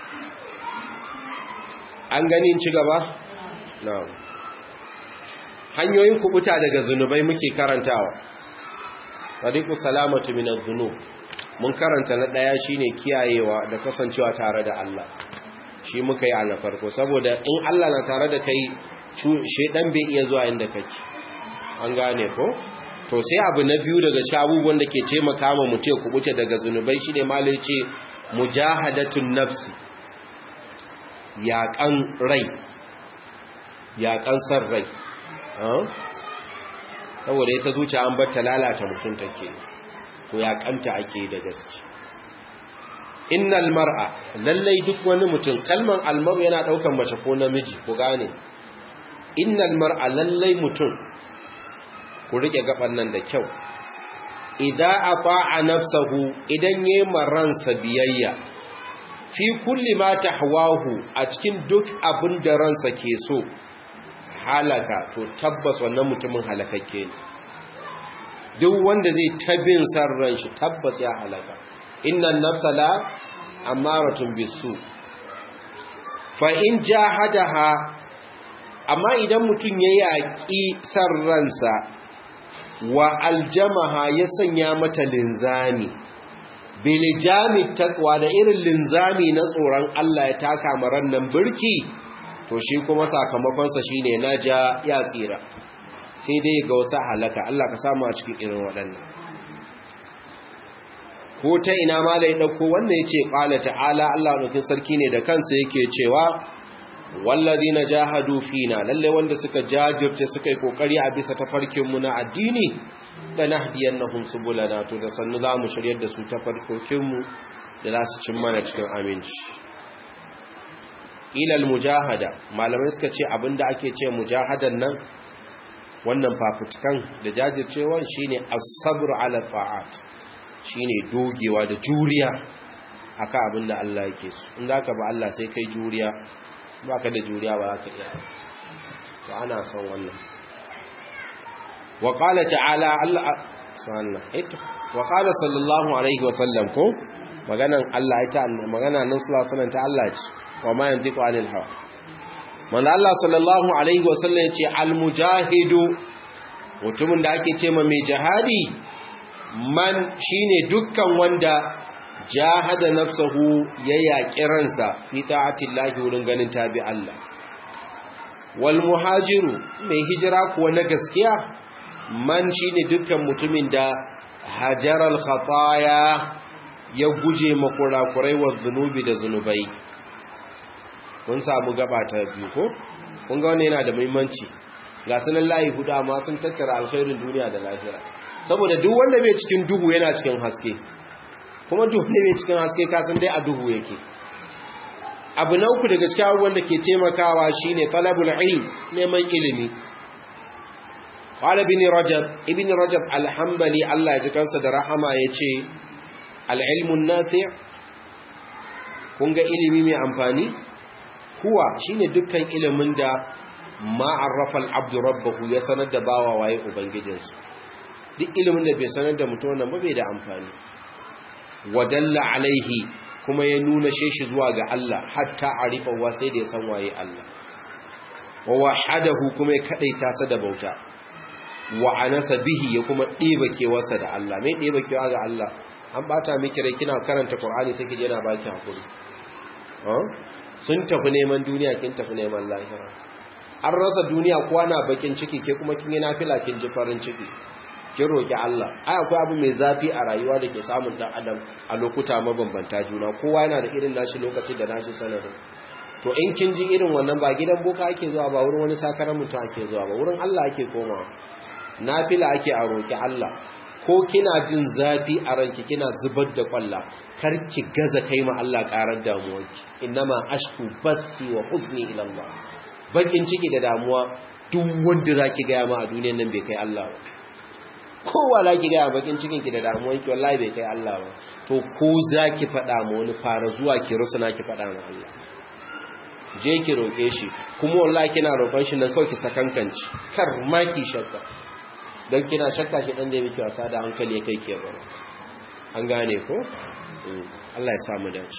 an gani ci gaba? na hanyoyin kubuta daga zunubai muke karantawa tariqu salamatu min adh-dhunub mun karanta na daya shine kiyayewa da kasancewa tare da Allah shi muka yi a na farko saboda in Allah na tare da kai shedan bai iya zuwa inda kake an gane ko to sai abu na biyu daga shabubuwan da ke taimaka ma mutum ya kubuce daga zunubai shine malai ce mujahadatun nafsi yaƙan rai yaƙan san rai saboda ita zuciya an bar ta lalata mutum take to yaƙanta ake da gaske innal mar'a lallai duk wani mutum kalman almaru yana daukan mace ko namiji ku gane innal mar'a lallai mutum ku rike gaban nan da kyau idza ata'a nafsahu idan yayi maransa biyayya fi kulli ma tahwahu a cikin duk abin da ransa ke so halaka to tabbas wannan mutumin halakakke ne duk wanda zai tabin san ran shi tabbas ya halaka innan nafsa la amaratun bisu fa in jahadaha amma idan mutum ya yaki san ransa wa aljamaha ya sanya mata linzami bilijami takwa da irin linzami na tsoron Allah ya taka maran nan birki to shi kuma sakamakonsa shine naja ya tsira sai dai ga wasu halaka Allah ka samu a cikin irin waɗannan ko ta ina ma da ya ɗauko wannan ya ce ƙala ta'ala Allah nukin sarki ne da kansa yake cewa wallazi na jahadu fina lalle wanda suka jajirce suka yi kokari a bisa tafarkinmu na addini da nahdiyannahum subulana to da sannu za mu shiryar da su tafarkokinmu da za su cin mana cikin aminci ilal mujahada malamai suka ce abinda ake ce mujahadan nan wannan fafutukan da jajircewan shine as-sabr ala ta'at shine dogewa da juriya akan abinda Allah yake so in zaka ba Allah sai kai juriya baka da juriya ba zaka iya to ana son wannan wa qala ta'ala Allah subhanahu ita wa qala sallallahu alaihi wa sallam ko maganan Allah ita magana nan sallallahu alaihi wa sallam ta Allah ce wa ma yantiqu anil hawa manzo Allah sallallahu alaihi wasallam yace al-mujahidu mutumin da ake ce ma mai jihadi man shine dukkan wanda jahada nafsahu ya yaki ransa fi ta'atillahi wurin ganin tabi Allah wal muhajiru mai hijira kuwa na gaskiya man shine dukkan mutumin da hajaral khataya ya guje makurakurai wa zunubi da zunubai mun samu gaba ta biyu ko kun ga wannan yana da muhimmanci ga sunan layi hudu amma sun tattara alkhairin duniya da lahira saboda duk wanda bai cikin duhu yana cikin haske kuma duk wanda bai cikin haske ka san dai a duhu yake abu na uku daga cikin abubuwan da ke taimakawa shine talabul ilm neman ilimi qala ibn rajab ibn rajab alhambali Allah ya ji kansa da rahama yace al-ilmun nafi' kun ga ilimi mai amfani huwa shine dukkan ilimin da ma'arrafa al-abdu rabbahu ya sanar da bawa waye ubangijinsa duk ilimin da bai sanar da mutum wannan ba bai da amfani wadalla alaihi kuma ya nuna sheshi zuwa ga Allah hatta arifa wa sai da ya san waye Allah wa wahadahu kuma ya kadaita sa da bauta wa anasa bihi ya kuma ɗeba kewarsa da Allah mai ɗeba kewa ga Allah an bata miki rai kina karanta Qur'ani sai kije yana baki hakuri sun tafi neman duniya kin tafi neman lahira an rasa duniya kowa na bakin ciki ke kuma kin yi nafila kin ji farin ciki kin roki Allah ai akwai abu mai zafi a rayuwa da ke samun dan adam a lokuta mabambanta juna kowa yana da irin nashi lokaci da nashi sanadin to in kin ji irin wannan ba gidan boka ake zuwa ba wurin wani sakaran mutum ake zuwa ba wurin Allah ake komawa nafila ake a roki Allah ko kina jin zafi a ranki kina zubar da kwalla kar ki gaza kai ma Allah karar damuwarki innama ashku bathi wa huzni ila Allah bakin ciki da damuwa duk wanda zaki ga ma a duniyar nan bai kai Allah ba kowa zaki ga bakin cikin ki da damuwarki wallahi bai kai Allah ba to ko zaki fada ma wani fara zuwa ki rusuna ki fada ma Allah je ki roke shi kuma wallahi kina roƙon shi nan kawai ki sakankanci kar ma ki shakka don kina shakka shi ɗan da miki wasa da hankali ya kai ke baro an gane ko? Allah ya samu dace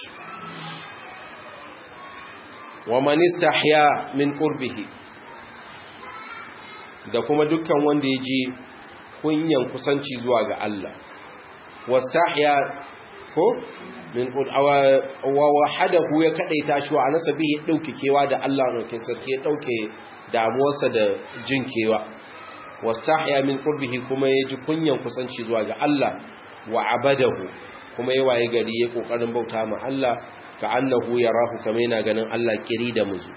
wa manista ya min ƙurbihi da kuma dukkan wanda ya ji kunyan kusanci zuwa ga Allah wastahya ko min wa wahadahu ya kadaita shi wa anasa bihi dauke kewa da Allah rokin sarki ya dauke damuwarsa da jin kewa wastahya min qurbihi kuma ya ji kunyan kusanci zuwa ga Allah wa abadahu kuma ya waye gari ya kokarin bauta ma Allah ka annahu yarahu kamar yana ganin Allah kiri da muzu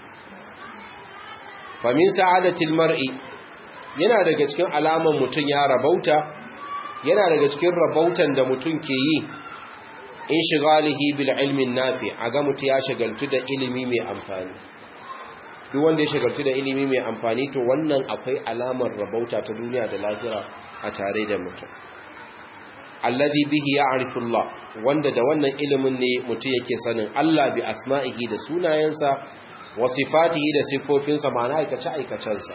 famin sa'adatil mar'i yana daga cikin alaman mutum ya rabauta yana daga cikin rabautan da mutum ke yi in shigalihi bil ilmin nafi a ga mutum ya shagaltu da ilimi mai amfani duk wanda ya shagaltu da ilimi mai amfani to wannan akwai alamar rabauta ta duniya da lahira a tare da mutum alladhi bihi ya'rifu Allah wanda da wannan ilimin ne mutum yake sanin Allah bi asma'ihi da sunayensa wa sifatihi da sifofinsa ma'ana aikace aikacensa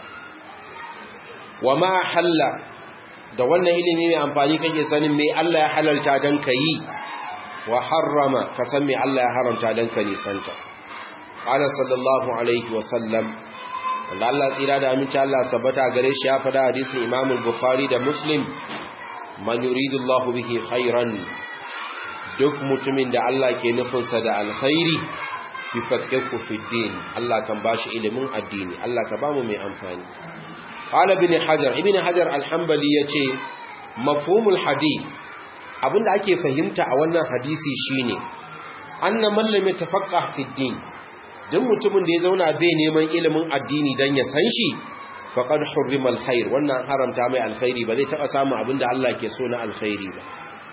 wa ma halla da wannan ilimi mai amfani kake sanin me Allah ya halalta dan kai wa harrama ka san me Allah ya haramta dan ka nisanta qala sallallahu alaihi wa sallam wanda Allah tsira da aminci Allah sabata gare shi ya fada hadisin Imam al-Bukhari da Muslim man yuridu Allah bihi khairan duk mutumin da Allah ke nufinsa da alkhairi yufaqihu fi din Allah kan bashi ilimin addini Allah ka bamu mai amfani qala ibn hajar ibn hajar al-hanbali yace mafhumul hadith abinda ake fahimta a wannan hadisi shine anna man lam yatafaqqah fi din duk mutumin da ya zauna bai neman ilimin addini dan ya san shi faqad hurrima al-khair wannan haramta mai alkhairi ba zai taba samu abinda Allah ke so na alkhairi ba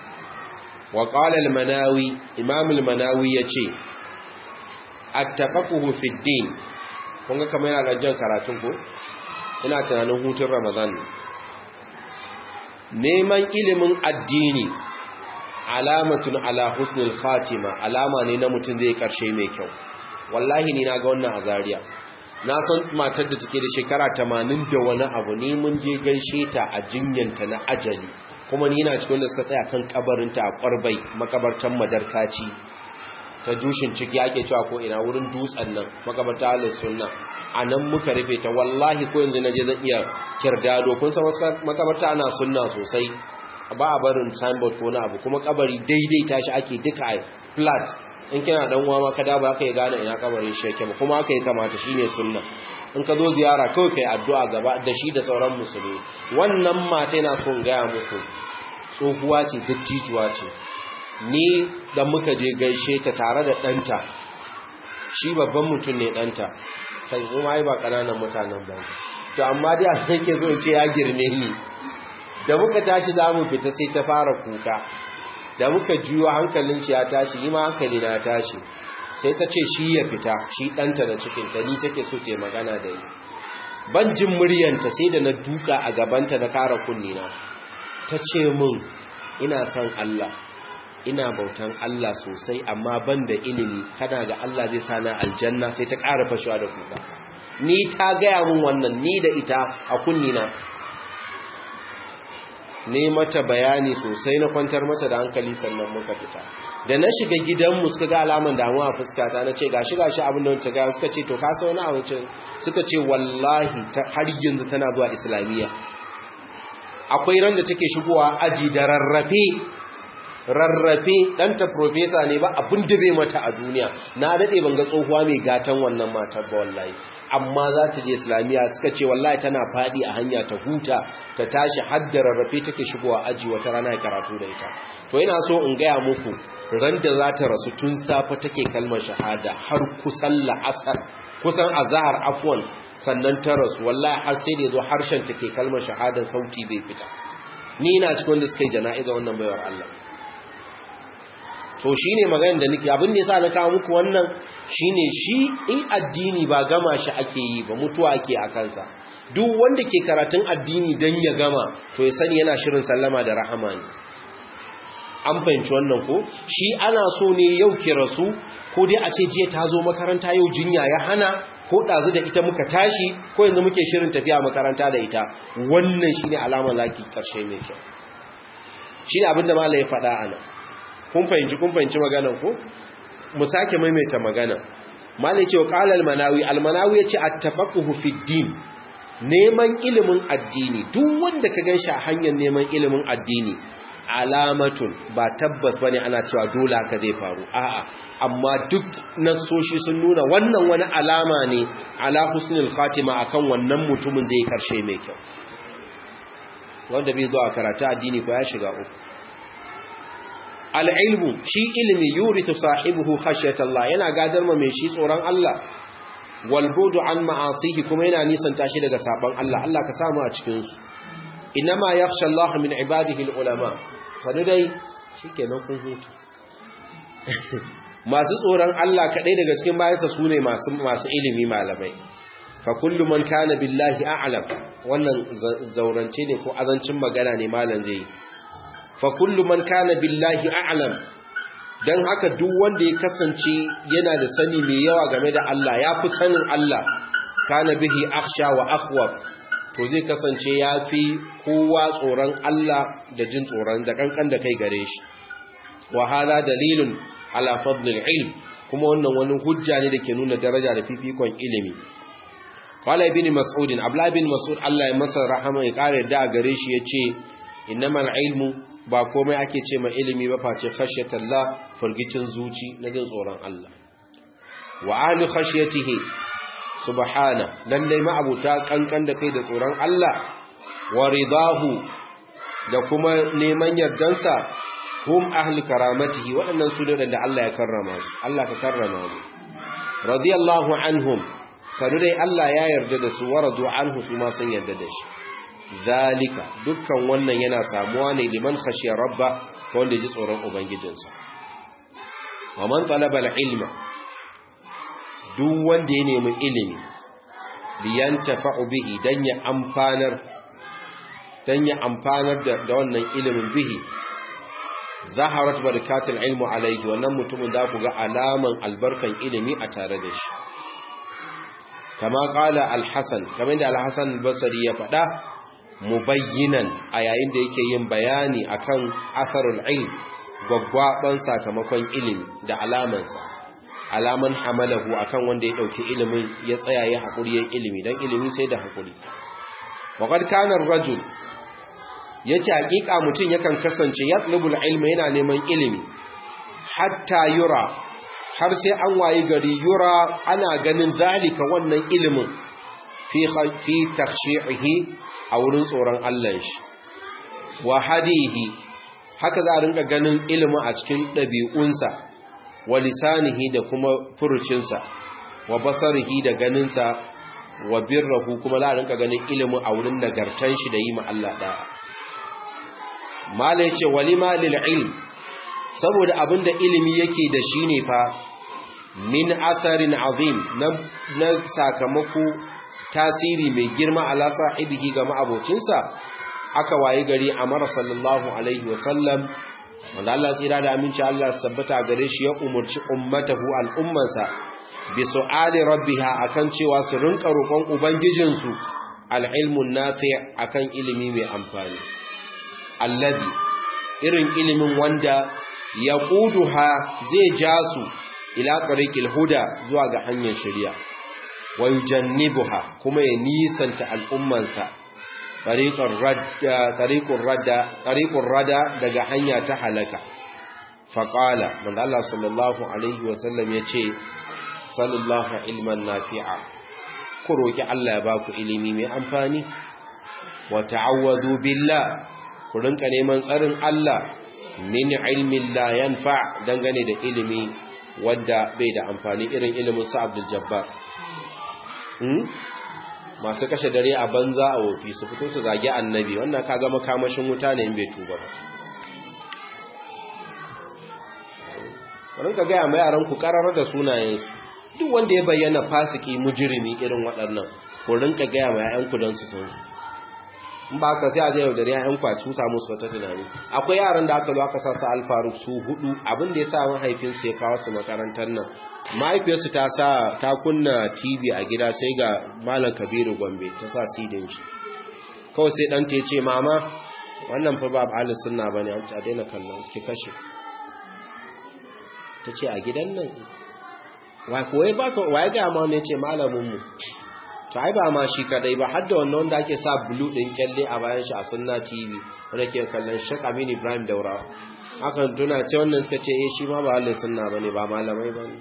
wa qala al-manawi imam al-manawi yace at-tafaqquhu fi din kun ga kamar yana jan karatun ko ina tunanin hutun ramadan neman ilimin addini alamatun ala husnul khatima alama ne na mutum zai karshe mai kyau wallahi ni na ga wannan azariya na san matar da take da shekara 80 da wani abu ne mun je gaishe ta a jinyanta na ajali kuma ni na cikin da suka tsaya kan kabarinta a kwarbai makabartan madarkaci ta dushin ciki ake cewa ko ina wurin dutsen nan makabarta ahlus sunna a nan muka rufe ta wallahi ko yanzu naje zan iya kirdado kun san wasu makabarta ana sunna sosai ba a barin signboard ko na abu kuma kabari daidai tashi ake duka a flat in kina dan uwa ma kada ba ka yi gane ina kabarin shi yake ba kuma aka yi kamata shine sunna in ka zo ziyara kawai kai addu'a gaba da shi da sauran musulmi wannan mata yana son gaya muku tsohuwa ce dattijuwa ce ni da muka je gaishe ta tare da ɗanta shi babban mutum ne ɗanta kai kuma ba ƙananan mutanen ba to amma dai a yake zo ce ya girme ni da muka tashi za mu fita sai ta fara kuka da muka juyo hankalin shi ya tashi yi ma hankali na tashi sai ta ce shi ya fita shi ɗanta da cikinta ni take so ta magana da ni ban jin muryanta sai da na duka a gabanta na kara kunnina ta ce min ina son Allah ina bautan Allah sosai amma ban da ilimi kana ga Allah zai sana aljanna sai ta ƙara fashewa da kuka ni ta gaya mun wannan ni da ita a kunnina ne mata bayani sosai na kwantar mata da hankali sannan muka fita da na shiga gidanmu suka ga alaman damuwa a fuskata na ce gashi gashi abin da wancan gaya suka ce to kasa wani abincin suka ce wallahi har yanzu tana zuwa islamiyya akwai ran da take shigowa aji da rarrafe rarrafe ɗanta profesa ne ba abin da bai mata a duniya na daɗe ban ga tsohuwa mai gatan wannan matar ba wallahi amma za ta je islamiyya suka ce wallahi tana faɗi a hanya ta huta ta tashi har da rarrafe take shigowa aji wata rana ya karatu da ita to ina so in gaya muku ran da za ta rasu tun safe take kalmar shahada har kusan la'asar kusan azahar afwan sannan ta rasu wallahi har sai da zo harshen take kalmar shahadan sauti bai fita ni ina cikin wanda suka yi jana'iza wannan baiwar Allah to shine maganar da nake abin da yasa na kawo muku wannan shine shi in addini ba gama shi ake yi ba mutuwa ake a kansa duk wanda ke karatun addini dan ya gama to ya sani yana shirin sallama da rahama ne an fahimci wannan ko shi ana so ne yau ki rasu ko dai a ce jiya ta zo makaranta yau jinya ya hana ko ɗazu da ita muka tashi ko yanzu muke shirin tafiya makaranta da ita wannan shine alamar laki ƙarshe mai kyau shine abin da malai ya faɗa a nan kun fahimci kun fahimci maganan ko mu sake maimaita magana malai ce wa qala al-manawi al-manawi yace at-tafaqquhu fi din neman ilimin addini duk wanda ka gan shi a hanyar neman ilimin addini alamatun ba tabbas bane ana cewa dole haka zai faru a'a amma duk nasoshi sun nuna wannan wani alama ne ala husnul khatima akan wannan mutumin zai karshe mai kyau wanda bai zo a karatu addini ko ya shiga uku al-ilmu shi ilmi yurithu sahibihi khashyatallah yana gadar ma mai shi tsoron Allah wal budu an ma'asihi kuma yana nisanta shi daga saban Allah Allah ka samu a cikin su inma yakhsha Allah min ibadihi al-ulama sanu dai shikenan kun huta masu tsoron Allah kadai daga cikin bayansa sune masu masu ilimi malamai fa kullu man kana billahi a'lam wannan zaurance ne ko azancin magana ne malam zai fa kullu man kana billahi a'lam dan haka duk wanda ya kasance yana da sani mai yawa game da Allah ya fi sanin Allah kana bihi akhsha wa akhwaf to zai kasance ya fi kowa tsoron Allah da jin tsoron da kankan da kai gare shi wa hada dalilun ala fadlil ilm kuma wannan wani hujja ne da ke nuna daraja da fifikon ilimi qala ibn mas'ud abla ibn mas'ud Allah ya masa rahama ya kare da gare shi yace innamal ilmu ba komai ake ce ma ilimi ba face khashyatallah furgicin zuci na jin tsoron Allah wa ahli khashyatihi subhana lalle ma abuta kankan da kai da tsoron Allah wa ridahu da kuma neman yardansa hum ahli karamatihi waɗannan su ne da Allah ya karrama su Allah ka karrama mu radiyallahu anhum sanu dai Allah ya yarda da su waradu anhu su ma sun yarda da shi zalika dukkan wannan yana samuwa ne liman khashiya rabba wanda ji tsoron ubangijinsa wa man talaba al-ilma duk wanda ya nemi ilimi liyan tafa'u bihi dan ya amfanar dan ya amfanar da wannan ilimin bihi zaharat barakatul ilmu alayhi wannan mutumin da ku ga alaman albarkan ilimi a tare da shi kama qala al-hasan kamar da al-hasan al-basri ya faɗa mubayyinan a yayin da yake yin bayani akan asarul ilm gwaggwaban sakamakon ilimi da alamansa alaman hamalahu akan wanda ya dauki ilimin ya tsaya ya hakuri ya ilimi dan ilimi sai da hakuri waqad kana ar-rajul yace hakika mutun yakan kasance yatlubul ilma yana neman ilimi hatta yura har sai an wayi gari yura ana ganin zalika wannan ilimin fi fi takhshi'ihi a wurin tsoron Allah shi wa hadihi haka za a rinka ganin ilimin a cikin ɗabi'unsa wa lisanihi da kuma furucinsa wa basarihi da ganinsa wa birrahu kuma za a rinka ganin ilimin a wurin nagartan shi da yi ma Allah ɗaya mala yace walima lil ilm saboda abinda ilimi yake da shi ne fa min asarin azim na sakamako tasiri mai girma ala sahibihi ga ma'abocinsa aka waye gari amara sallallahu alaihi wasallam wanda Allah tsira da aminci Allah tabbata gare shi ya umurci ummatahu al'ummansa bi su'ali rabbiha akan cewa su rinka roƙon ubangijinsu al'ilmun nafi' akan ilimi mai amfani alladhi irin ilimin wanda yaquduha zai ja su ila tariqil huda zuwa ga hanyar shari'a wa yujannibuha kuma ya nisanta al'ummansa tariqur radda tariqur rada daga hanya ta halaka faqala manzo Allah sallallahu alaihi wa sallam yace sallallahu ilman nafi'a ku roki Allah ya baku ilimi mai amfani wa ta'awwadu billah ku rinka neman tsarin Allah min ilmin la yanfa dangane da ilimi wanda bai da amfani irin ilimin sa Abdul Jabbar masu kashe dare a banza a wofi su fito su zage annabi wannan ka gama kamashin wuta ne in bai tuba ba rinka gaya mai yaran ku karar da sunayensu duk wanda ya bayyana fasiki mujirimi irin waɗannan ku rinka gaya mai yayanku don su san su in ba ka sai a zai yaudari yayanku a su samu su wata tunani akwai yaran da aka zo aka sa su alfaruk su hudu abin da ya sa mahaifinsu ya kawo su makarantar nan mahaifiyarsu ta sa ta kunna tv a gida sai ga malam kabiru gombe ta sa sidin shi kawai sai dan ta ce mama wannan fa ba ahlus sunna bane a daina kallon suke kashe ta ce a gidan nan wai koyi baka wai ga ma ne ce malamin mu to ai ba ma shi kadai ba har da wannan wanda ake sa blue din kyalle a bayan shi a sunna tv wanda ke kallon Sheikh Amin Ibrahim Daura hakan tuna ce wannan suka ce eh shi ma ba halin sunna bane ba malamai bane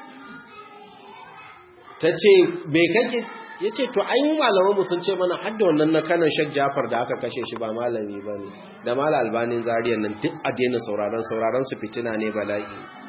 tace me kake yace to ai mu malaman mu sun ce mana har da wannan na kanan Sheikh Jafar da aka kashe shi ba malami bane da mal albanin zariyan nan duk a daina sauraron sauraron su fitina ne bala'i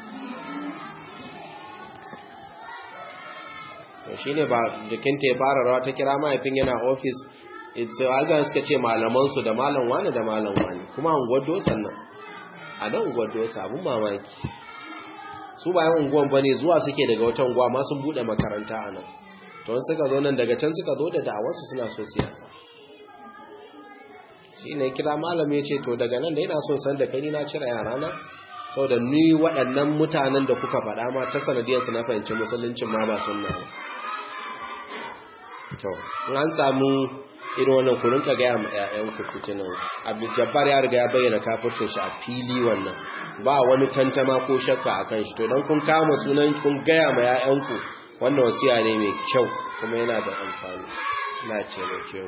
to shine ba jikinta ya fara rawa ta kira mahaifin yana office ita algan suka ce malaman su da malam wani da malam wani kuma unguwar dosan nan a nan unguwar dosa abun mamaki su bayan unguwan bane zuwa suke daga wata unguwa ma sun bude makaranta a nan to suka zo nan daga can suka zo da da'awarsu suna so siya shi ne kira malam ya ce to daga nan da yana son san da kai ni na cire yarana sau da ni waɗannan mutanen da kuka faɗa ma ta sanadiyarsu na fahimci musuluncin ma ba sunna ba to in an samu irin wannan ku rinka gaya ma ƴaƴan ku fitinan abu jabbar ya riga ya bayyana kafircin shi a fili wannan ba wani tantama ko shakka akan shi to dan kun kama sunan kun gaya ma ƴaƴan ku wannan wasiya ne mai kyau kuma yana da amfani na ce da kyau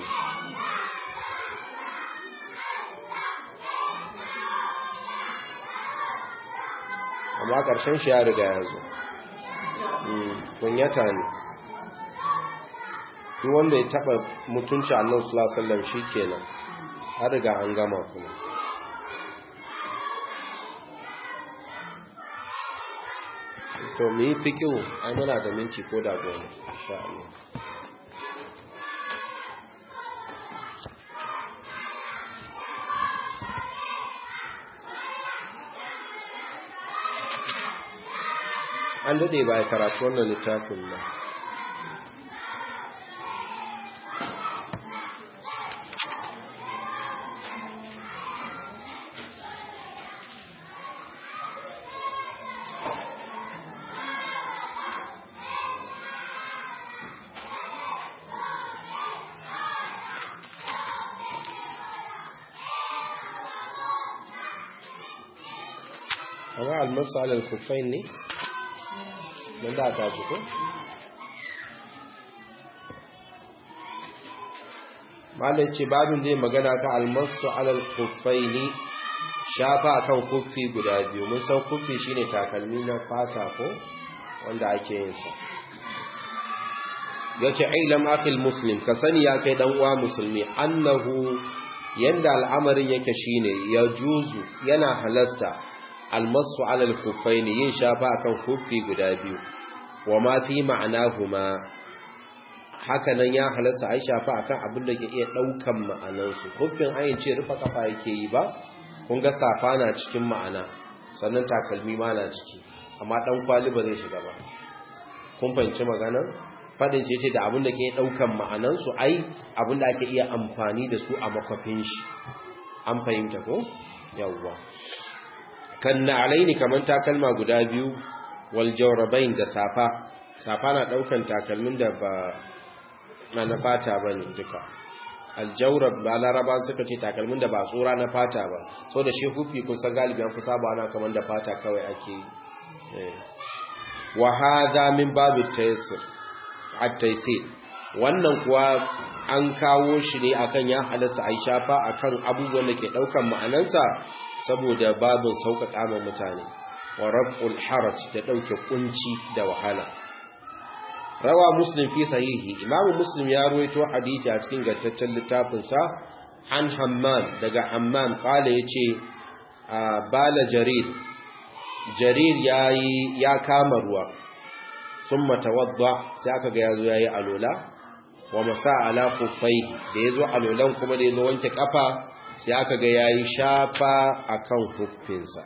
amma ƙarshen shi ya riga ya zo kunyata ne duk wanda ya taɓa mutunci annan sulasallam shi kenan har riga an gama kuma to mu yi fikiyo ai muna da minti ko da goma insha Allah an dade ba ya karatu wannan littafin ba amma almasu alal kufain ne don da ta ko malin ce babin zai magana ka almasu alal kufaini shafa akan kufi guda biyu mun san kufi shine takalmi na fata ko wanda ake yin sa yace ailam akhil muslim ka sani ya kai dan uwa musulmi annahu yanda al'amarin yake shine ya juzu yana halasta almasu alal kufaini yin shafa akan kufi guda biyu wa ma fi ma'anahuma haka nan ya halasta ai shafa akan abin da ke iya daukan ma'anansu kufin ayin ce rufa kafa yake yi ba kun ga safa na cikin ma'ana sannan takalmi ma na ciki amma dan kwali ba zai shiga ba kun fahimci magana fadin ce ce da abin da ke daukan ma'anansu ai abin da ake iya amfani da su a makwafin shi an fahimta ko yawwa kan na alaini kamar takalma guda biyu wal jawrabain da safa safa na daukan takalmin da ba na na fata bane duka al jawrab ba laraba suka ce takalmin da ba tsura na fata ba so da shi hufi kun san galibi an fi saba ana kamar da fata kawai ake yi wa hadha min babu taysir at taysir wannan kuwa an kawo shi ne akan ya halasta ai shafa akan abubuwan da ke daukan ma'anansa saboda babin sauƙaƙa ma mutane wa raf'ul haraj da ɗauke kunci da wahala rawa muslim fi sahihi imamu muslim ya ruwaito hadisi a cikin gantaccen littafinsa an hammam daga hammam kala yace bala jarir jarir yayi ya kama ruwa summa tawadda sai aka ga yazo yayi alola wa masa ala kuffaihi da yazo alolan kuma da yazo wanke kafa sai aka ga yayi shafa akan huffinsa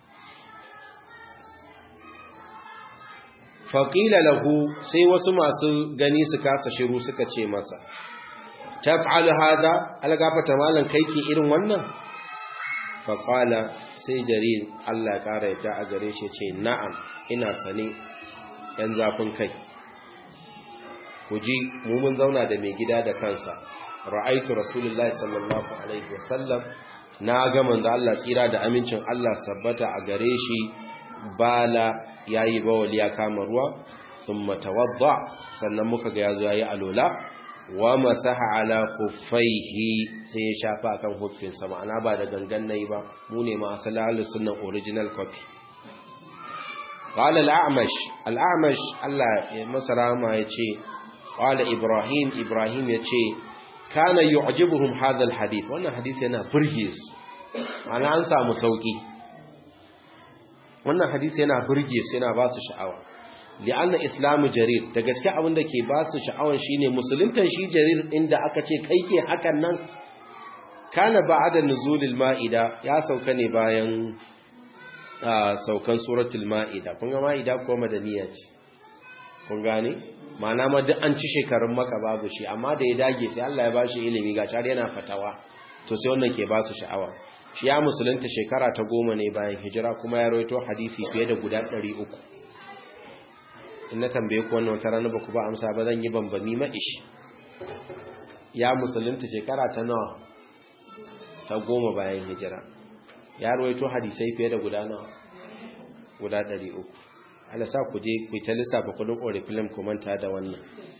faƙila lahu sai wasu masu gani su kasa shiru suka ce masa taf'alu hadha algafata malan kai ke irin wannan faƙala sai jarir Allah ƙara yadda a gare shi ce na'am ina sane yan zafin kai ku ji mu mun zauna da mai gida da kansa ra'aitu rasulullahi sallallahu alaihi wasallam na ga manzo Allah tsira da amincin Allah sabbata a gare shi bala yayi bawali ya kama ruwa thumma tawadda sannan muka ga yazo yayi alola wa masaha ala khuffaihi sai ya shafa akan huffinsa ma'ana ba da gangan nayi ba mu ne ma asali ahlus sunna original copy qala al-a'mash al-a'mash Allah ya masa rahama yace qala ibrahim ibrahim yace kana yu'jibuhum hadha al-hadith wannan hadisi yana burge su ma'ana an samu sauki wannan hadisi yana burge su yana ba su sha'awa li'anna islamu jarir da gaske abin da ke ba su sha'awan shine musuluntan shi jarir inda aka ce kai ke hakan nan kana ba'da nuzulil ma'ida ya sauka ne bayan saukan suratul ma'ida kun ga ma'ida ko madaniya ce kun gane ma'ana ma duk an ci shekarun maka babu shi amma da ya dage sai Allah ya bashi ilimi ga har yana fatawa to sai wannan ke ba su sha'awa shi ya musulunta shekara ta goma ne bayan hijira kuma ya rawaito hadisi fiye da guda ɗari uku in na tambaye ku wannan wata rana ba ku ba amsa ba zan yi bambami ma'ishi ya musulunta shekara ta nawa ta goma bayan hijira ya rawaito hadisai fiye da guda nawa guda ɗari uku ala sa ku je ku ta lissafa kudin orifilm ku manta da wannan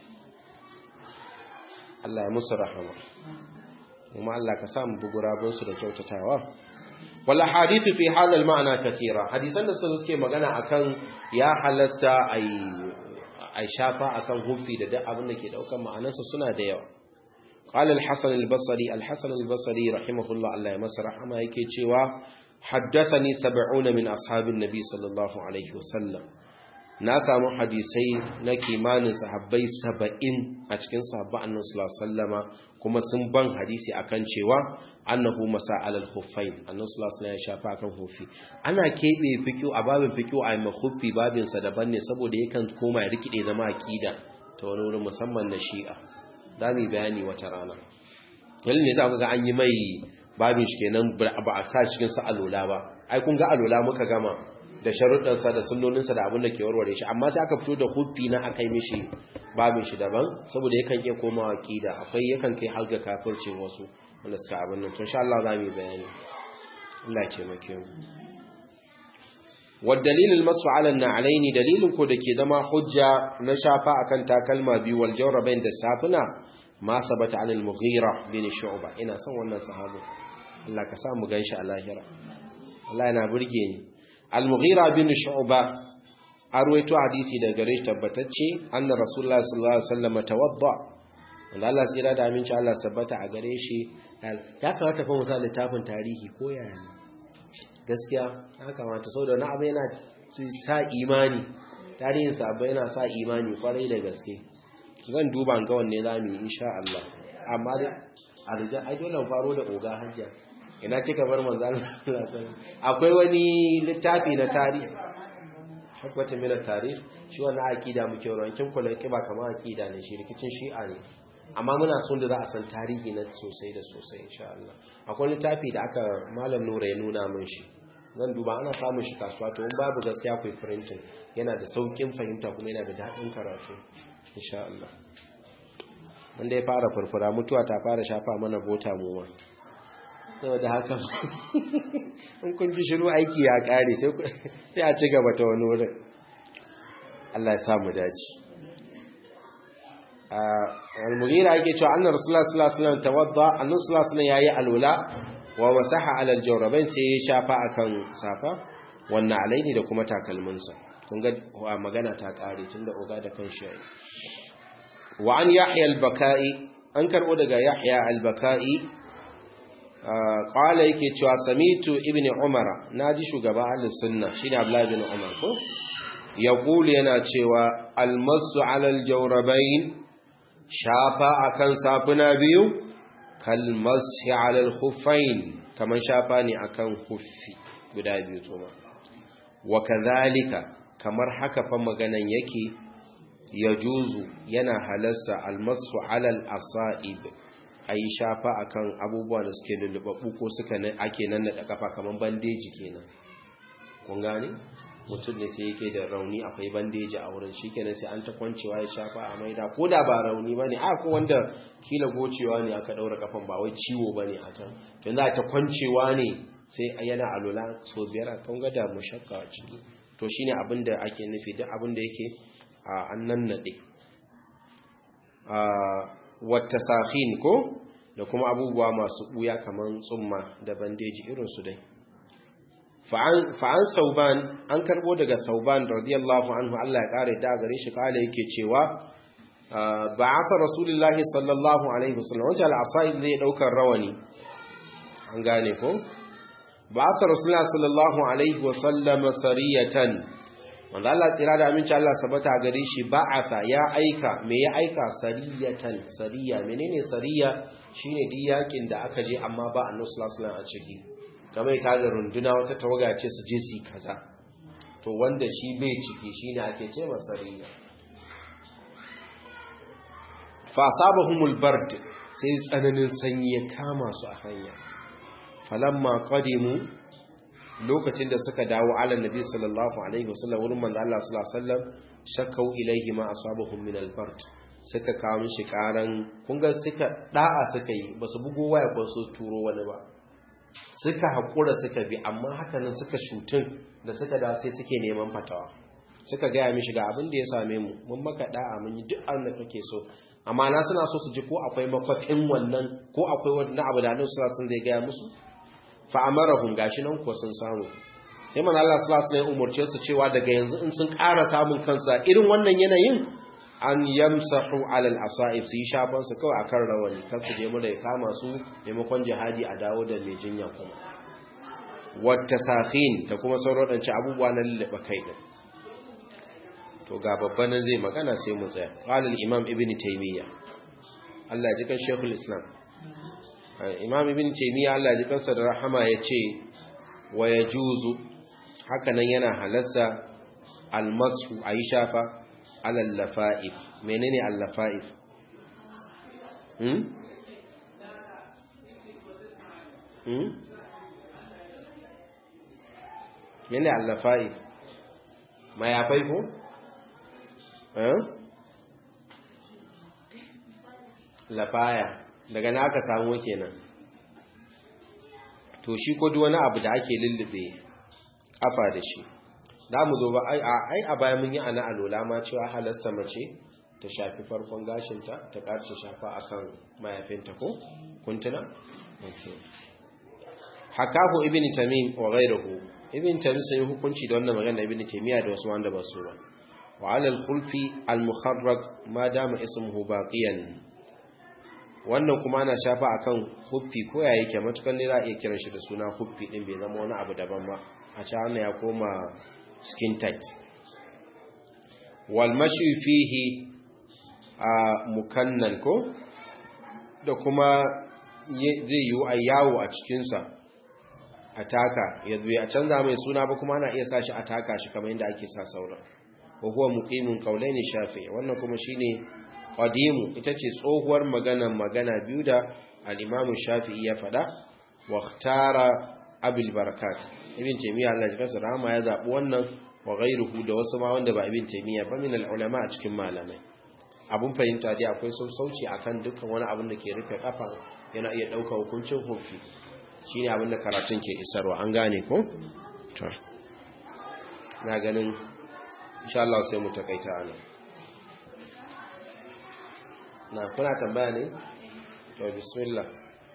Allah ya musu rahama kuma Allah ka samu bugurabinsu da kyautatawa wala hadithu fi hadha al-ma'na kathira hadisan da suke magana akan ya halasta ai ai shafa akan hufi da duk abin da ke daukan ma'anarsa suna da yawa qala al-hasan al-basri al-hasan al-basri rahimahullah Allah ya masa rahama yake cewa haddathani 70 min ashabin nabi sallallahu alaihi wasallam na samu hadisai na kimanin sahabbai saba'in a cikin sahabba annan sallama kuma sun ban hadisi akan cewa annahu masa alal huffain annan sallama ya shafa akan huffi ana keɓe fikiyo a babin fikiyo a mai huffi babinsa daban ne saboda yakan koma ya rikide zama akida ta wani wurin musamman na shi'a za mu yi bayani wata rana wani ne za ku ga an yi mai babin shi kenan ba a sa cikin sa alola ba ai kun ga alola muka gama da sharuɗansa da sunnoninsa da abin da ke warware shi amma sai aka fito da huffi na aka yi mishi babin shi daban saboda yakan iya komawa kida akwai yakan kai har ga kafircin wasu wanda suka abin nan tun sha Allah za mu yi bayani Allah ke make mu wa dalilul masu ala na'alaini dalilin ko da ke zama hujja na shafa akan takalma biyu wal jawrabain da safuna ma sabata anil mughira bin shu'ba ina son wannan sahabi Allah ka sa mu ganshi a lahira Allah yana burge ni al-mughira bin shu'ba arwaito hadisi daga gare shi tabbatacce anna rasulullah sallallahu alaihi wasallam tawadda wanda Allah tsira da aminci Allah sabbata a gare shi ya kamata fa musa littafin tarihi ko yaya ne gaskiya ya kamata saboda na abu yana sa imani tarihin sabbai yana sa imani kwarai da gaske zan duba ga wanne zamu yi insha Allah amma da arja ai dole faro da oga hajjia ina kika bar manzan akwai wani littafi na tarihi hakwata mina tarihi shi wani akida muke rankin kula kiba kama akida ne shi rikicin shi'a ne amma muna son da za a san tarihi na sosai da sosai insha Allah akwai littafi da aka malam nura ya nuna min shi zan duba ana samun shi kasuwa to in babu gaskiya kai printing yana da saukin fahimta kuma yana da daɗin karatu insha Allah wanda ya fara furfura mutuwa ta fara shafa mana bota mu ma saboda haka in kun ji shiru aiki ya kare sai a ci gaba ta wani wurin Allah ya samu dace al-mughira yake cewa annar rasulullah sallallahu alaihi wasallam tawadda annabi sallallahu alaihi yayi alula wa masaha ala al-jawrabain sai ya shafa akan safa wannan alaini da kuma takalminsa kun ga magana ta kare tunda oga da kan shi wa an yahya al-bakai an karbo daga yahya al-bakai qala yake cewa samitu ibni umara naji shugaba ahlus sunna shine abdullahi ibn umar ko yaqulu yana cewa almasu ala aljawrabain shafa akan safuna biyu kalmasi ala alkhuffain kaman shafa ne akan huffi guda biyu tuma wa kadhalika kamar haka fa maganan yake yajuzu yana halasta almasu ala alasaib a yi shafa a kan abubuwa da suke lullubabu ko suka ake nan da kafa kamar bandeji kenan kun gane mutum ne sai yake da rauni akwai bandeji a wurin shi kenan sai an ta kwancewa ya shafa a maida ko da ba rauni ba ne ko wanda kila gocewa ne aka daura kafan ba wai ciwo ba ne a can to za ta kwancewa ne sai yana alola so biyar a kan gada mu shakka a ciki to shine abin da ake nufi duk abin da yake an nan naɗe wata safin ko da kuma abubuwa masu ɓuya kamar tsumma da bandeji irinsu dai fa'an sauban an karbo daga sauban radiyallahu anhu Allah ya kare da gare shi kala yake cewa ba'atha rasulullahi sallallahu alaihi wasallam wanda al-asaid zai daukar rawani an gane ko ba'atha rasulullahi sallallahu alaihi wasallam sariyatan wanda Allah tsira da aminci Allah sabata gare shi ba'atha ya aika me ya aika sariyatan sariya menene sariya shine diyakin da aka je amma ba annabi sallallahu alaihi wasallam a ciki kamar ta da runduna wata tawaga ce su je su kaza to wanda shi bai ciki shine ake ce masariya fa asabahumul bard sai tsananin sanyi ya kama su a hanya falamma qadimu lokacin da suka dawo ala nabi sallallahu alaihi wasallam wurin manzo Allah sallallahu alaihi wasallam shakkau ilaihi ma asabahum min al-bard suka kawo mishi karan kun ga suka da'a suka yi basu bugo waya ko su turo wani ba suka haƙura suka bi amma hakanan suka shutun da suka da sai suke neman fatawa suka gaya mishi ga abin da ya same mu mun maka da'a mun yi duk abin da kake so amma na suna so su ji ko akwai makwafin wannan ko akwai wani abu da annabi sallallahu alaihi zai gaya musu fa amarahum gashi nan ko sun samu sai manzo Allah sallallahu alaihi umurce su cewa daga yanzu in sun ƙara samun kansa irin wannan yanayin an yamsahu alal asa'ib su yi shafan su kawai akan rawani kan su je mura ya kama su maimakon jihadi a dawo da mai jinya kuma wata safin da kuma sauran ɗanci abubuwa na lullaba kai ɗin to ga babban nan zai magana sai mu tsaya ƙalil imam ibn taimiyya Allah ya ji kan shekul islam imam ibn taimiyya Allah ya ji kansa da rahama ya ce wa ya juzu haka nan yana halasta almasu a yi shafa alal lafa'if menene al-lafa'if hmm hmm menene al-lafa'if mayafai ko eh lafaya daga na aka samu kenan to shi ko duk wani abu da ake lullube kafa da shi za mu zo ba ai a baya mun yi ana alola ma cewa halasta mace ta shafi farkon gashinta ta ƙarshe shafa akan mayafinta ko kuntuna hakahu ibn tamim wa ghayruhu ibn tamim sai hukunci da wannan magana ibn taymiya da wasu wanda ba su ba wa ala al-khulfi al-mukharrag ma dama ismuhu baqiyan wannan kuma ana shafa akan huffi ko ya yake matukan ne za a iya kiran shi da suna huffi din bai zama wani abu daban ba a ci ya koma skin tight wal mashi fihi a mukannan ko da kuma zai yi a yawo a cikinsa a taka ya zuwa a canza mai suna ba kuma ana iya sashi a taka shi kamar yadda ake sa sauran wa huwa muqimun qawlaini shafi wannan kuma shine qadimu ita ce tsohuwar magana magana biyu da al-imam shafi'i ya fada wa ikhtara abul barakat ibn taymiya Allah ya kasa rahama ya zabi wannan wa ghayruhu da wasu ma wanda ba ibn taymiya ba min al-ulama a cikin malamai abun fahimta dai akwai sassauci akan dukkan wani abin da ke rufe kafa yana iya dauka hukuncin hufi shine abin da karatun ke isarwa an gane ko to na ganin insha Allah sai mu takaita anan na kuna tambaya ne to bismillah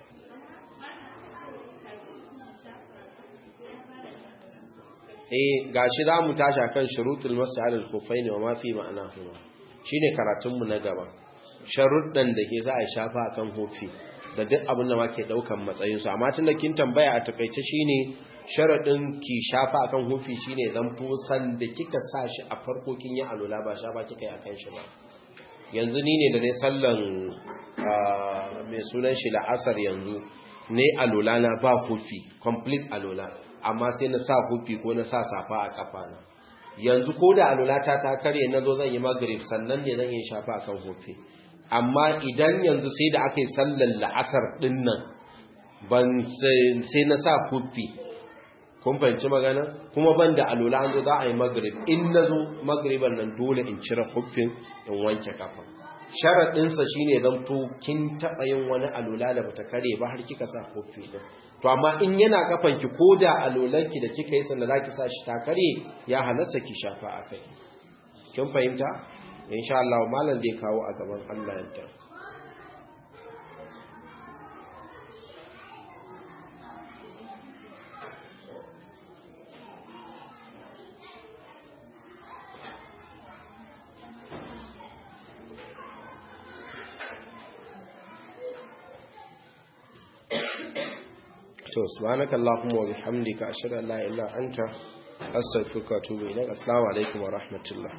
eh gashi za mu tashi akan shurutul mas'al al-khuffain wa ma fi ma'anahuma shine karatun mu na gaba sharuddan da ke za a shafa akan hufi da duk abin da ke daukan matsayin su amma tun da kin tambaya a takaice shine sharadin ki shafa akan hufi shine zan san da kika sa shi a farko kin yi alula ba shafa kika yi akan shi ba yanzu ni ne da ne sallan mai sunan shi la'asar yanzu ne alula na ba hufi complete alula amma sai na sa hufi ko na sa safa a kafana yanzu ko da alulata ta karye na zo zan yi magrib sannan ne zan yi shafa akan hufi amma idan yanzu sai da aka yi sallar la'asar dinnan ban sai na sa hufi kun fahimci magana kuma ban da alula an zo za a yi magrib in na zo magriban nan dole in cire hufin in wanke kafa sharaɗinsa shi ne zan to kin taɓa yin wani alula da bata kare ba har kika sa hufi ɗin to amma in yana kafanki ko da alulanki da kika yi sanda za ki sa shi ta kare ya halasta ki shafa a kai kin fahimta insha Allah malam zai kawo a gaban Allah yadda to subhanakallahumma wa bihamdika ashhadu an la ilaha illa anta astaghfiruka wa atubu ilaik assalamu alaikum wa rahmatullah